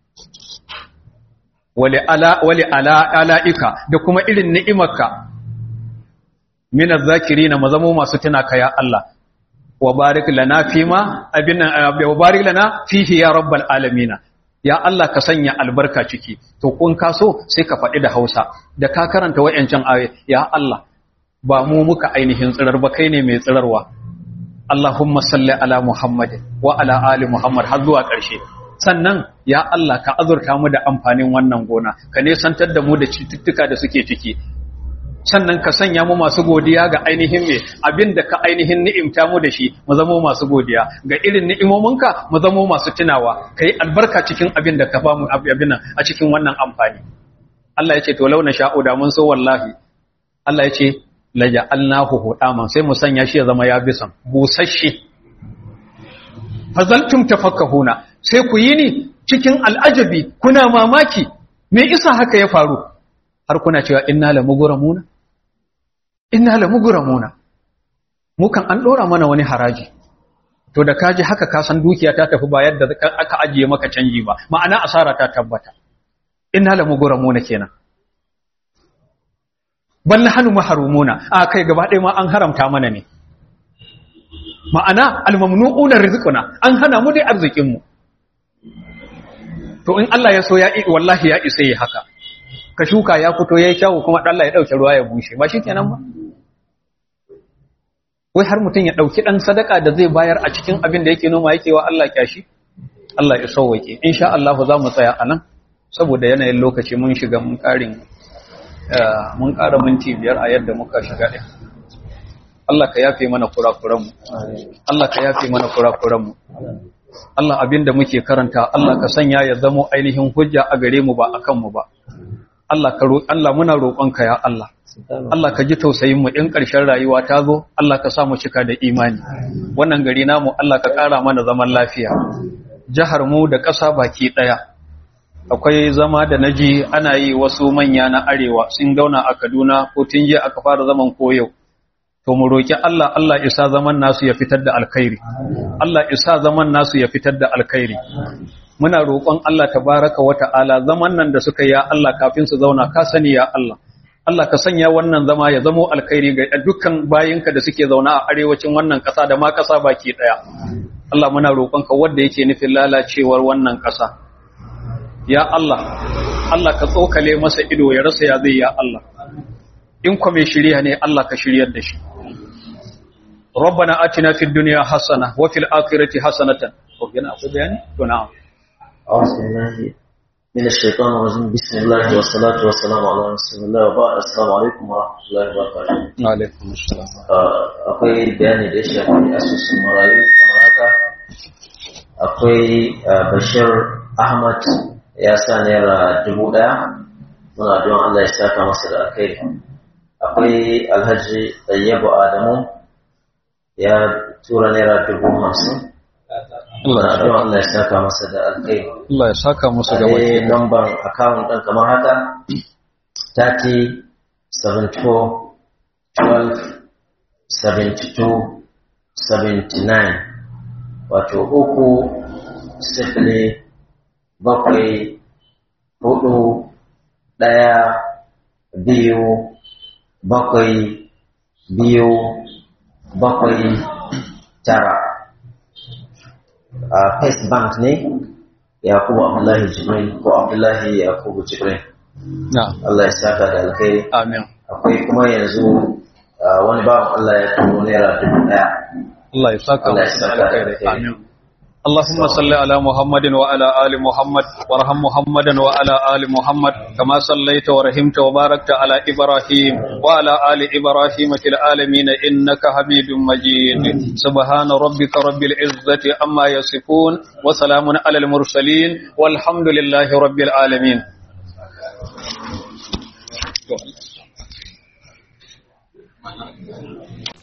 Speaker 1: wali ala wali ala alaika da kuma irin ni'imarka mina zakirina mu zama masu tuna ka ya Allah wa barik lana fima abinna wa barik lana fihi ya rabbal alamin ya Allah ka sanya albarka ciki to kun kaso sai ka faɗi da Hausa da ka karanta wayancan ayoyi ya Allah ba mu muka ainihin tsirar ba kai ne mai tsirarwa Allahumma salli ala Muhammadin wa ala ali Muhammad har zuwa ƙarshe sannan ya Allah ka azurta mu da amfanin wannan gona ka nesantar da mu da cututtuka da suke ciki sannan ka sanya mu masu godiya ga ainihin me abin da ka ainihin ni'imta mu da shi mu zama masu godiya ga irin ni'imominka mu zama masu tunawa kai albarka cikin abin da ka ba mu abin nan a cikin wannan amfani Allah ya ce to launa sha'u da mun so wallahi Allah ya ce laja'alnahu hudaman sai mu sanya shi ya zama ya bisan busasshe fazaltum tafakkahuna sai ku yi ni cikin al'ajabi kuna mamaki me isa haka ya faru har kuna cewa inna la mugramuna inna la mugramuna mu kan an dora mana wani haraji to da kaji haka ka san dukiya ta tafi ba yadda aka ajiye maka canji ba ma'ana asara ta tabbata inna la mugramuna kenan bal nahnu mahrumuna a kai gaba ɗaya ma an haramta mana ne ma'ana almamnu'una rizquna an hana mu dai arzikin mu to in Allah ya so ya wallahi ya isa yi haka ka shuka ya fito yayi kyawu kuma Allah ya dauke ruwa ya bushe ba shikenan ba wai har mutum ya dauki dan sadaka da zai bayar a cikin abin da yake noma yake wa Allah kyashi Allah ya sauwake insha Allah za mu tsaya anan saboda yanayin lokaci mun shiga mun karin mun ƙara minti biyar a yadda muka shiga ɗin Allah ka yafe mana kurakuranmu Allah ka yafe mana kurakuranmu Allah abinda muke karanta Allah ka sanya ya zamo ainihin hujja a gare mu ba a kanmu ba Allah ka Allah muna roƙonka ya Allah Allah ka ji tausayin mu in ƙarshen rayuwa ta zo Allah ka sa mu cika da imani wannan gari namu Allah ka ƙara mana zaman lafiya jihar mu da ƙasa baki ɗaya akwai zama da naji ana yi wasu manya na arewa sun gauna a Kaduna ko tun jiya aka fara zaman koyau to mu roki Allah Allah isa zaman nasu ya fitar da alkhairi Allah isa zaman nasu ya fitar da alkhairi muna roƙon Allah tabaraka wa ta'ala zaman nan da suka ya Allah kafin su zauna ka sani ya Allah Allah ka sanya wannan zama ya zamo alkhairi ga dukkan bayinka da suke zauna a arewacin wannan ƙasa da ma ƙasa baki ɗaya Allah muna roƙonka wanda yake nufin lalacewar wannan ƙasa ya Allah Allah ka tsokale masa ido ya rasa ya zai ya Allah in kuma mai shirya ne Allah ka shiryar da shi ربنا آتنا في الدنيا حسنة وفي الآخرة حسنة وقنا أقول يعني نعم
Speaker 3: أعوذ بالله من الشيطان الرجيم بسم الله والصلاة والسلام على رسول الله وبعد السلام عليكم ورحمة الله وبركاته
Speaker 1: وعليكم السلام
Speaker 3: akwai bayani da ya shafi asusun marayu kamar haka akwai bashir ahmad ya sa naira dubu ɗaya muna don allah ya saka masa da alkhairi akwai alhaji ɗayyabu adamu ya tura naira dubu hamsin muna don allah ya saka masa da alkhairi
Speaker 1: Allah ya saka musu gaba
Speaker 3: akwai lambar akawun ɗin kamar haka 30 74 12 72 79 wato uku sifili bakwai hudu ɗaya biyu bakwai biyu bakwai tara a first bank ne yakubu abdullahi jibril ko abdullahi yakubu jibril
Speaker 1: na'am
Speaker 3: Allah ya saka da alkhairi
Speaker 1: amin
Speaker 3: akwai kuma yanzu ah, wani bawan Allah ya turo naira dubu ɗaya
Speaker 1: Allah ya saka
Speaker 3: Allah ya
Speaker 1: musu da
Speaker 3: saka da
Speaker 1: alkhairi
Speaker 3: alkhairi.
Speaker 1: amin اللهم صل على محمد وعلى آل محمد وارحم محمدا وعلى آل محمد كما صليت ورحمت وباركت على إبراهيم وعلى آل إبراهيم في العالمين إنك حميد مجيد سبحان ربك رب العزة أما يصفون وسلام على المرسلين والحمد لله رب العالمين Thank you.